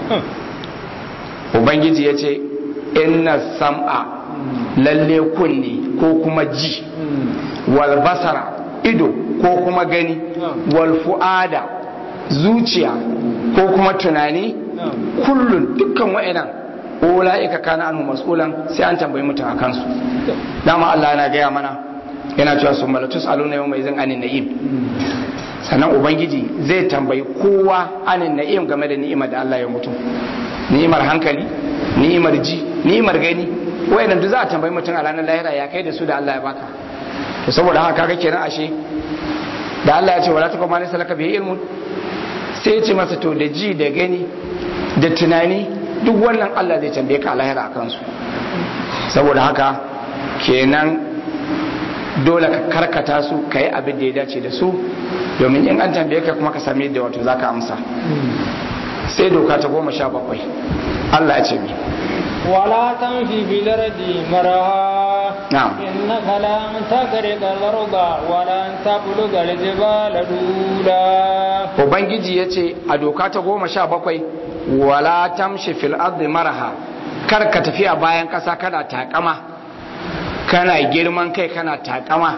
ubangiji ya ce inna sam'a lalle kunni ko kuma ji wal basara ido ko kuma gani wal fu'ada zuciya ko kuma tunani kullun dukkan wa'inan ula'ika kana anhu mas'ulan sai an tambayi mutum akan su dama Allah yana gaya mana yana cewa sun malatus aluna yau mai zan anin na'im sannan ubangiji zai tambayi kowa anin na'im game da ni'imar da Allah ya mutum ni'imar hankali ni'imar ji ni'imar gani wayannan duk za a tambayi mutum a ranar lahira ya kai da su da Allah ya baka to saboda haka kaga kenan ashe da Allah ya ce wala takum ma salaka bihi ilmun sai ya ce masa to da ji da gani da tunani duk wannan Allah zai tambaye ka a lahira akan su saboda haka kenan dole ka karkata su ka yi abin da ya dace da su domin in an tambaye ka kuma ka sami yadda wato za ka amsa sai doka ta goma sha bakwai Allah ya ce mi ولا تمشي في الأرض مرها نعم. إنك لن تخرق الأرض ولن تبلغ الجبال دولا ubangiji ya ce a doka ta goma sha bakwai wala tamshi fil ardi maraha kar ka tafi a bayan ƙasa kana takama kana girman kai kana takama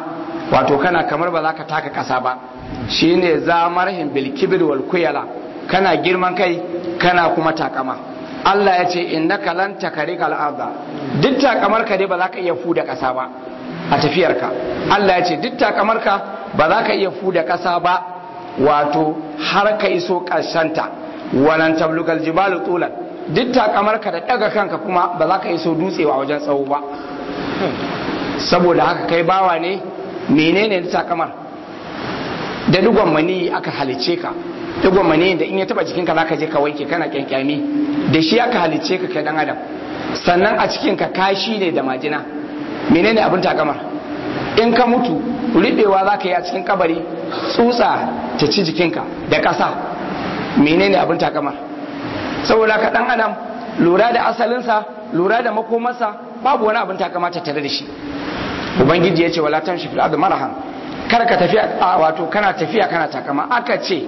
wato kana kamar ba za ka taka kasa ba shine zamarhin bil kibir wal kuyala kana girman kai kana kuma takama Allah ya ce innaka lan takarika al-arda duk takamar ka dai ba za ka iya fuda kasa ba a tafiyarka Allah ya ce duk takamar ka ba za ka iya fuda kasa ba wato har ka iso ta walan tablugal jibalu tulan duk takamar ka da daga kanka kuma ba za ka iso dutsewa wajen tsawo ba saboda haka kai bawa ne menene da takamar da dugon mani aka halice ka dugon mani da in ya taba jikinka zaka je ka wanke kana kyankyami da shi aka halice ka kai dan adam sannan a cikin ka kashi ne da majina menene abin takamar in ka mutu riɓewa za ka yi a cikin kabari tsutsa ta ci jikinka da ƙasa menene abin takamar saboda ka ɗan adam lura da asalinsa lura da makomarsa babu wani abin takama ta tare da shi ubangiji ya ce wala tamshi fil ardi marahan kar ka tafiya wato kana tafiya kana takama aka ce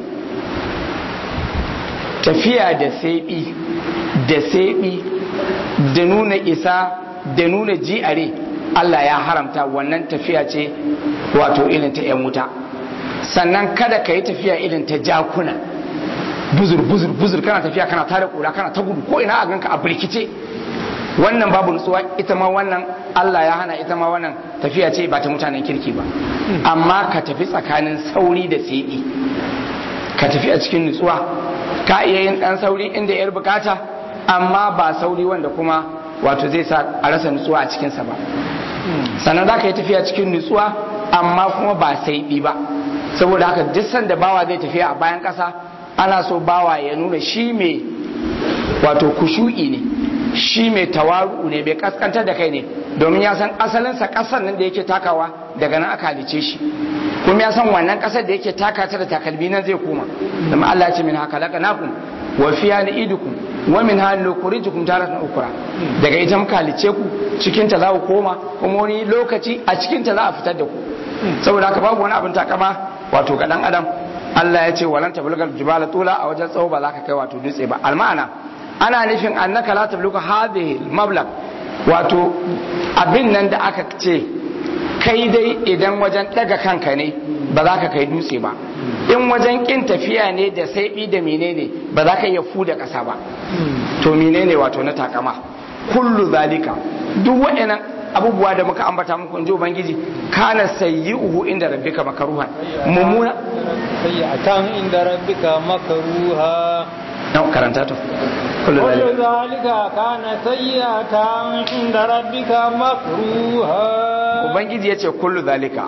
tafiya da saibi da saibi da nuna isa da nuna ji'are Allah ya haramta wannan tafiya ce wato irin ta 'yan wuta sannan kada ka yi tafiya irin ta jakuna buzur buzur buzur kana tafiya kana tare kura kana ta gudu ko ina a ganka a birkice wannan babu nutsuwa ita ma wannan Allah ya hana ita ma wannan tafiya ce ba ta mutanen kirki ba amma ka tafi tsakanin sauri da seɗi ka tafi a cikin nutsuwa ka iya yin ɗan sauri inda yar bukata amma ba sauri wanda kuma wato zai sa a rasa nutsuwa a cikinsa ba sannan za ka yi tafiya cikin nutsuwa amma kuma ba saiɗi ba saboda haka duk sanda bawa zai tafiya a bayan ƙasa ana so bawa ya nuna shi mai wato kushu'i ne shi mai tawaru ne mai kaskantar da kai ne domin ya san asalinsa ƙasar nan da yake takawa daga nan aka halice shi kuma ya san wannan ƙasar da yake taka ta da takalmi nan zai koma domin Allah ya ce min haka laka nakum wa fiya ni idukum wa min hal nukhrijukum taratan ukra daga ita muka halice ku cikin ta za ku koma kuma wani lokaci a cikin ta za a fitar da ku saboda haka babu wani abin takama wato ga dan adam Allah ya ce walan tablugal jibala tula a wajen tsawo ba za ka kai wato dutse ba alma'ana ana nufin annaka la tabluga hadhihi mablag wato abin nan da aka ce kai dai idan wajen daga kanka ne ba za ka kai dutse ba in wajen kin tafiya ne da saibi da menene ba za ka iya fuda ƙasa ba to menene wato na takama kullu zalika duk waɗannan abubuwa da muka ambata muku in ji ubangiji kana sayyi'uhu inda rabbika makaruhan mummuna sayyi'atan inda rabbika makruha na karanta to kullu kullu zalika zalika kana sayyi'atan inda rabbika makruha ubangiji ya ce kullu zalika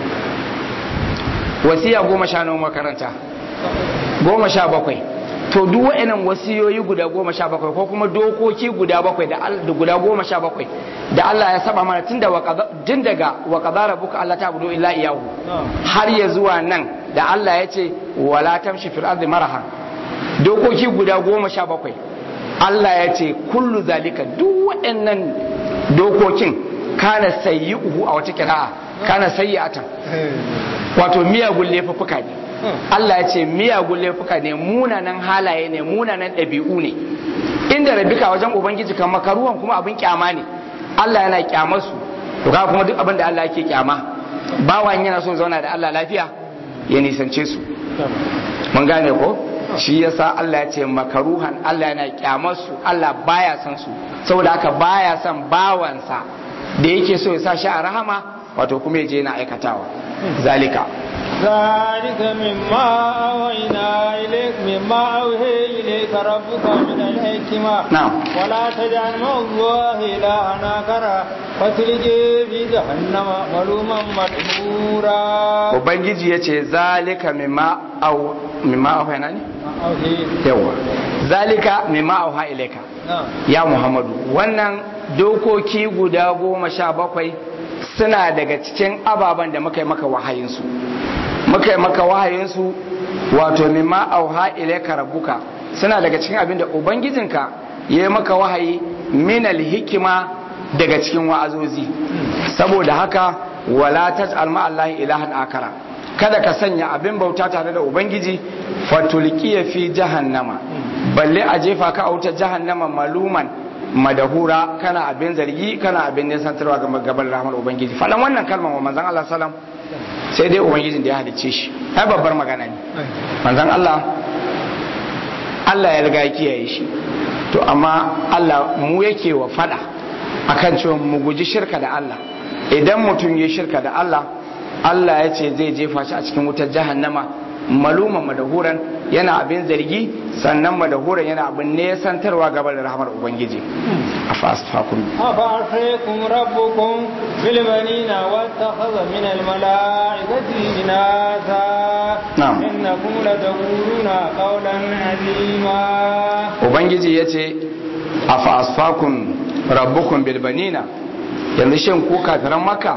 wasiya goma sha nawa makaranta goma sha bakwai to duk wa'annan wasiyoyi guda goma sha bakwai ko kuma dokoki guda bakwai da al- da guda goma sha bakwai da Allah ya saba mana tun da tun daga wa qadara buka Allah ta budu illa iyahu har ya zuwa nan da Allah ya ce wala tamshi fil ardi maraha dokoki guda goma sha bakwai Allah ya ce kullu zalika duk waɗannan dokokin kana sayyi'uhu a wata kira'a kana sayyi'atan wato miyagun laifuffuka ne Allah ya ce miyagun laifuka ne munanan halaye ne munanan ɗabi'u ne inda rabika wajen ubangiji kan makaruwan kuma abin kyama ne Allah yana kyamar su to kaga kuma duk abin da Allah yake kyama bawan yana so zauna da Allah lafiya ya nisance su mun gane ko shi yasa Allah ya ce makaruhan Allah yana kyamar su Allah baya son su saboda haka baya son bawansa da yake so ya sa shi a rahama wato kuma ya je yana aikatawa zalika ذلك مما أوحينا إليك مما أوحي إليك ربك من الحكمة نعم. ولا تجعل مع الله إلها آخر فتلقي في جهنم ملوما مدحورا ubangiji ya ce zalika mimma au mimma auha ne أوحي yawa zalika mimma auha ilaika نعم ya muhammadu wannan dokoki guda goma sha bakwai suna daga cikin ababen da muka yi maka wahayinsu muka yi maka wahayinsu wato mimma auha ilaika rabbuka suna daga cikin abin da ubangijinka ya yi maka wahayi minal hikima daga cikin wa'azozi saboda haka wala taj'al ma allahi ilahan akara kada ka sanya abin bauta tare da ubangiji fatulqiya fi jahannama balle a jefa ka a wutar jahannama maluman madahura kana abin zargi kana abin nisantarwa ga gaban rahmar ubangiji faɗan wannan kalmar wa manzon Allah sallam sai dai ubangijin da ya halicce shi ai babbar magana ne manzon Allah Allah ya riga ya kiyaye shi to amma Allah mu yake wa fada akan cewa mu guji shirka da Allah idan mutum ya shirka da Allah Allah ya ce zai jefa shi a cikin wutar jahannama maluma madahuran yana abin zargi sannan madahuran yana abin nesantarwa gaba da rahamar ubangiji a fasfakun أفأعصيكم ربكم بالبنين واتخذ من الملائكة إناثا نعم. إنكم لتقولون قولا عظيما ubangiji ya ce a fasfakun rabbukun bilbanina yanzu shin ku kafiran maka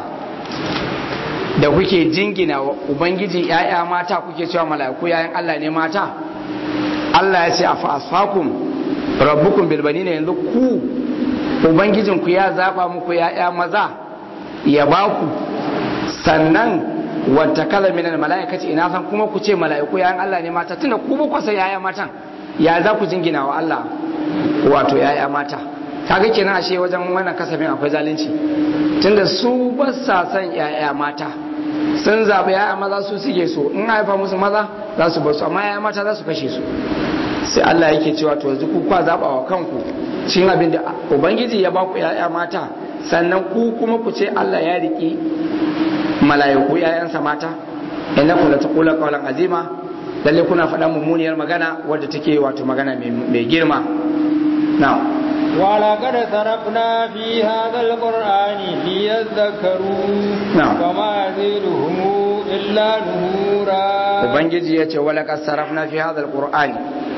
da kuke jingina wa ubangiji ‘ya'ya mata kuke cewa mala'iku ‘ya'yan Allah ne mata Allah ya ce a fasfakun rabbukun bilbanina yanzu ku ubangijinku ya zaba muku ‘ya'ya maza ya ba ku sannan wata kalaminan mala'ikaci ina san kuma ku ce mala'iku ‘ya'yan Allah ne mata tunda ku ba ku san ‘ya'ya matan ya za ku jingina wa Allah wato ‘ya'ya mata kaga kenan ashe wajen wannan kasafin akwai zalunci tunda su ba sa son ‘ya'ya mata sun zaɓi ‘ya'ya maza su suke so in haifa musu maza za su bar su amma ‘ya'ya mata za su kashe su sai Allah yake cewa to yanzu ku kwa zaɓa wa kanku cin abin da ubangiji ya ba ku ‘ya'ya mata sannan ku kuma ku ce Allah ya riƙi mala'iku ‘ya'yansa mata innakum la taqula qawlan azima lalle kuna faɗa mummuniyar magana wadda take wato magana mai girma na'am ولقد صرفنا في هذا القرآن ليذكروا نعم. وما يزيدهم إلا نهورا ubangiji ya ce wala sarrafna fi hadha alqur'ani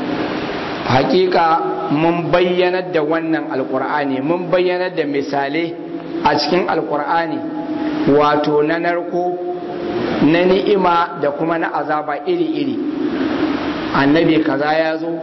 hakika mun bayyanar da wannan alqur'ani mun bayyanar da misalai a cikin alqur'ani wato na narko na ni'ima da kuma na azaba iri-iri annabi kaza ya zo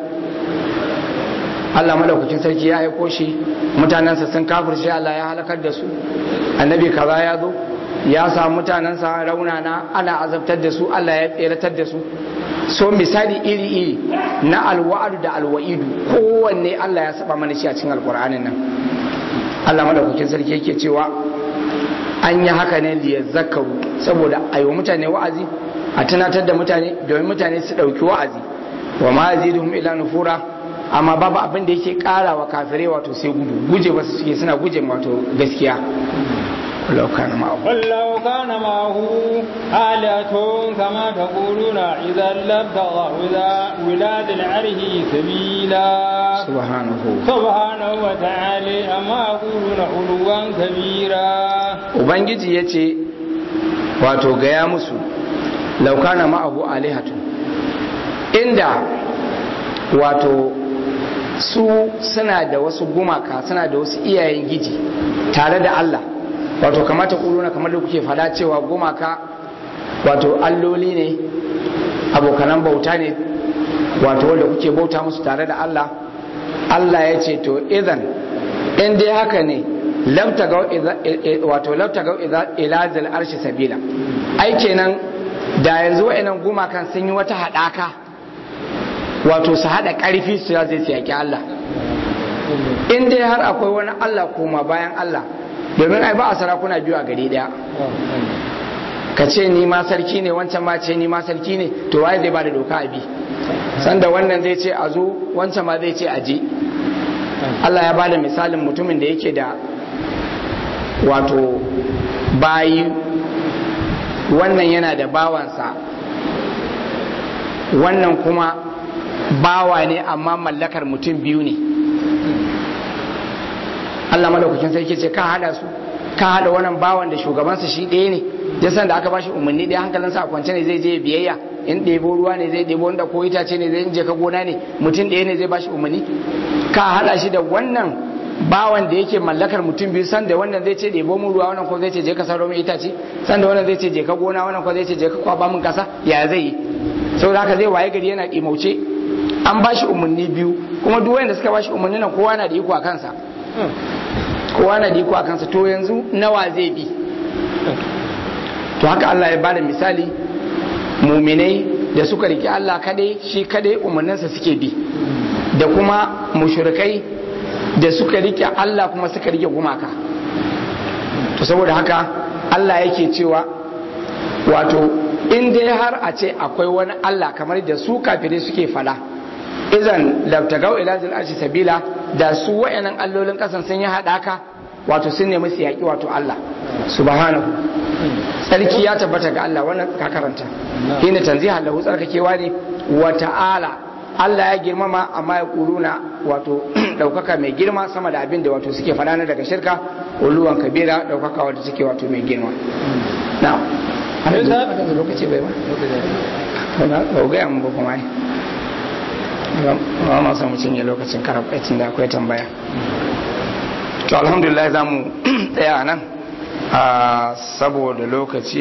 Allah madaukakin sarki ya aiko shi mutanensa sun kafirce Allah ya halakar da su annabi kaza ya zo ya samu mutanensa raunana ana azabtar da su Allah ya tseratar da su so misali iri-iri na alwa'adu da alwa'idu kowanne Allah ya saba mana shi a cikin alkur'anin nan Allah madaukakin sarki yake cewa an yi haka ne liya zakaru saboda a yi wa mutane wa'azi a tunatar da mutane domin mutane su ɗauki wa'azi wa ma yaziduhum ila nufura amma babu abin da yake ƙara wa kafirai wato sai gudu guje ba su suke suna guje wato gaskiya ولو كان معه قل لو كان معه آلهة كما تقولون إذا لابتغوا إلى ولاد العره سبيلا سبحانه سبحانه وتعالى أما يقولون علوا كبيرا ubangiji ya ce wato gaya musu laukana ma'abu alihatu inda wato su suna da wasu gumaka suna da wasu iyayen giji tare da Allah wato kamata kuluna kamar da kuke fada cewa gumaka wato alloli ne abokanan bauta ne wato wanda kuke bauta musu tare da Allah Allah ya ce to idan in dai haka ne wato labtagau ila zal arshi sabila ai kenan da yanzu wa'annan gumakan sun yi wata haɗaka wato su haɗa ƙarfi su ya zai yaki Allah in dai har akwai wani Allah koma bayan Allah domin ai ba a sarakuna biyu a gari ɗaya ka ce ni ma sarki ne wancan ma ce ni ma sarki ne to waye zai ba da doka a bi sanda wannan zai ce a zo wancan ma zai ce a je Allah ya bada misalin mutumin da yake da wato bayi wannan yana da bawansa wannan kuma bawa ne amma mallakar mutum biyu ne Allah madaukakin sarki ce ka hada su ka hada wannan bawan da shugabansa shi ɗaya ne jasan da aka bashi umarni ɗaya hankalinsa a kwance ne zai je biyayya in ɗebo ruwa ne zai ɗebo wanda ko itace ne zai je ka gona ne mutum ɗaya ne zai bashi umarni ka hada shi da wannan bawan da yake mallakar mutum biyu san da wannan zai ce ɗebo mun ruwa wannan ko zai ce je ka sauro min itace san da wannan zai ce je ka gona wannan ko zai ce je ka kwaba min kasa ya zai yi saboda haka zai waye gari yana ɗimauce an bashi umarni biyu kuma duk wanda suka bashi umarni nan kowa na da iko a kansa kowa na da iko a kansa to yanzu nawa zai bi to haka Allah ya bada misali muminai da suka riki Allah kadai shi kadai umarninsa suke bi da kuma mushrikai da suka rike Allah kuma suka rike gumaka to saboda haka Allah yake cewa wato in dai har a ce akwai wani Allah kamar da su kafirai suke fada izan labtagau ila zil arshi sabila da su wayannan allolin kasan sun yi hadaka wato sun nemi su yaki wato Allah subhanahu sarki ya tabbata ga Allah wannan ka karanta hina tanziha lahu tsarkakewa ne wa ta'ala Allah ya girmama amma ya kuluna wato daukaka mai girma sama da abin da wato suke fada na daga shirka uluwan kabira daukaka wato suke wato mai girma na har yanzu lokaci bai ba ba ga yan ba kuma ai ba ma samu cinye lokacin karabacin da akwai tambaya to alhamdulillah za mu tsaya nan saboda lokaci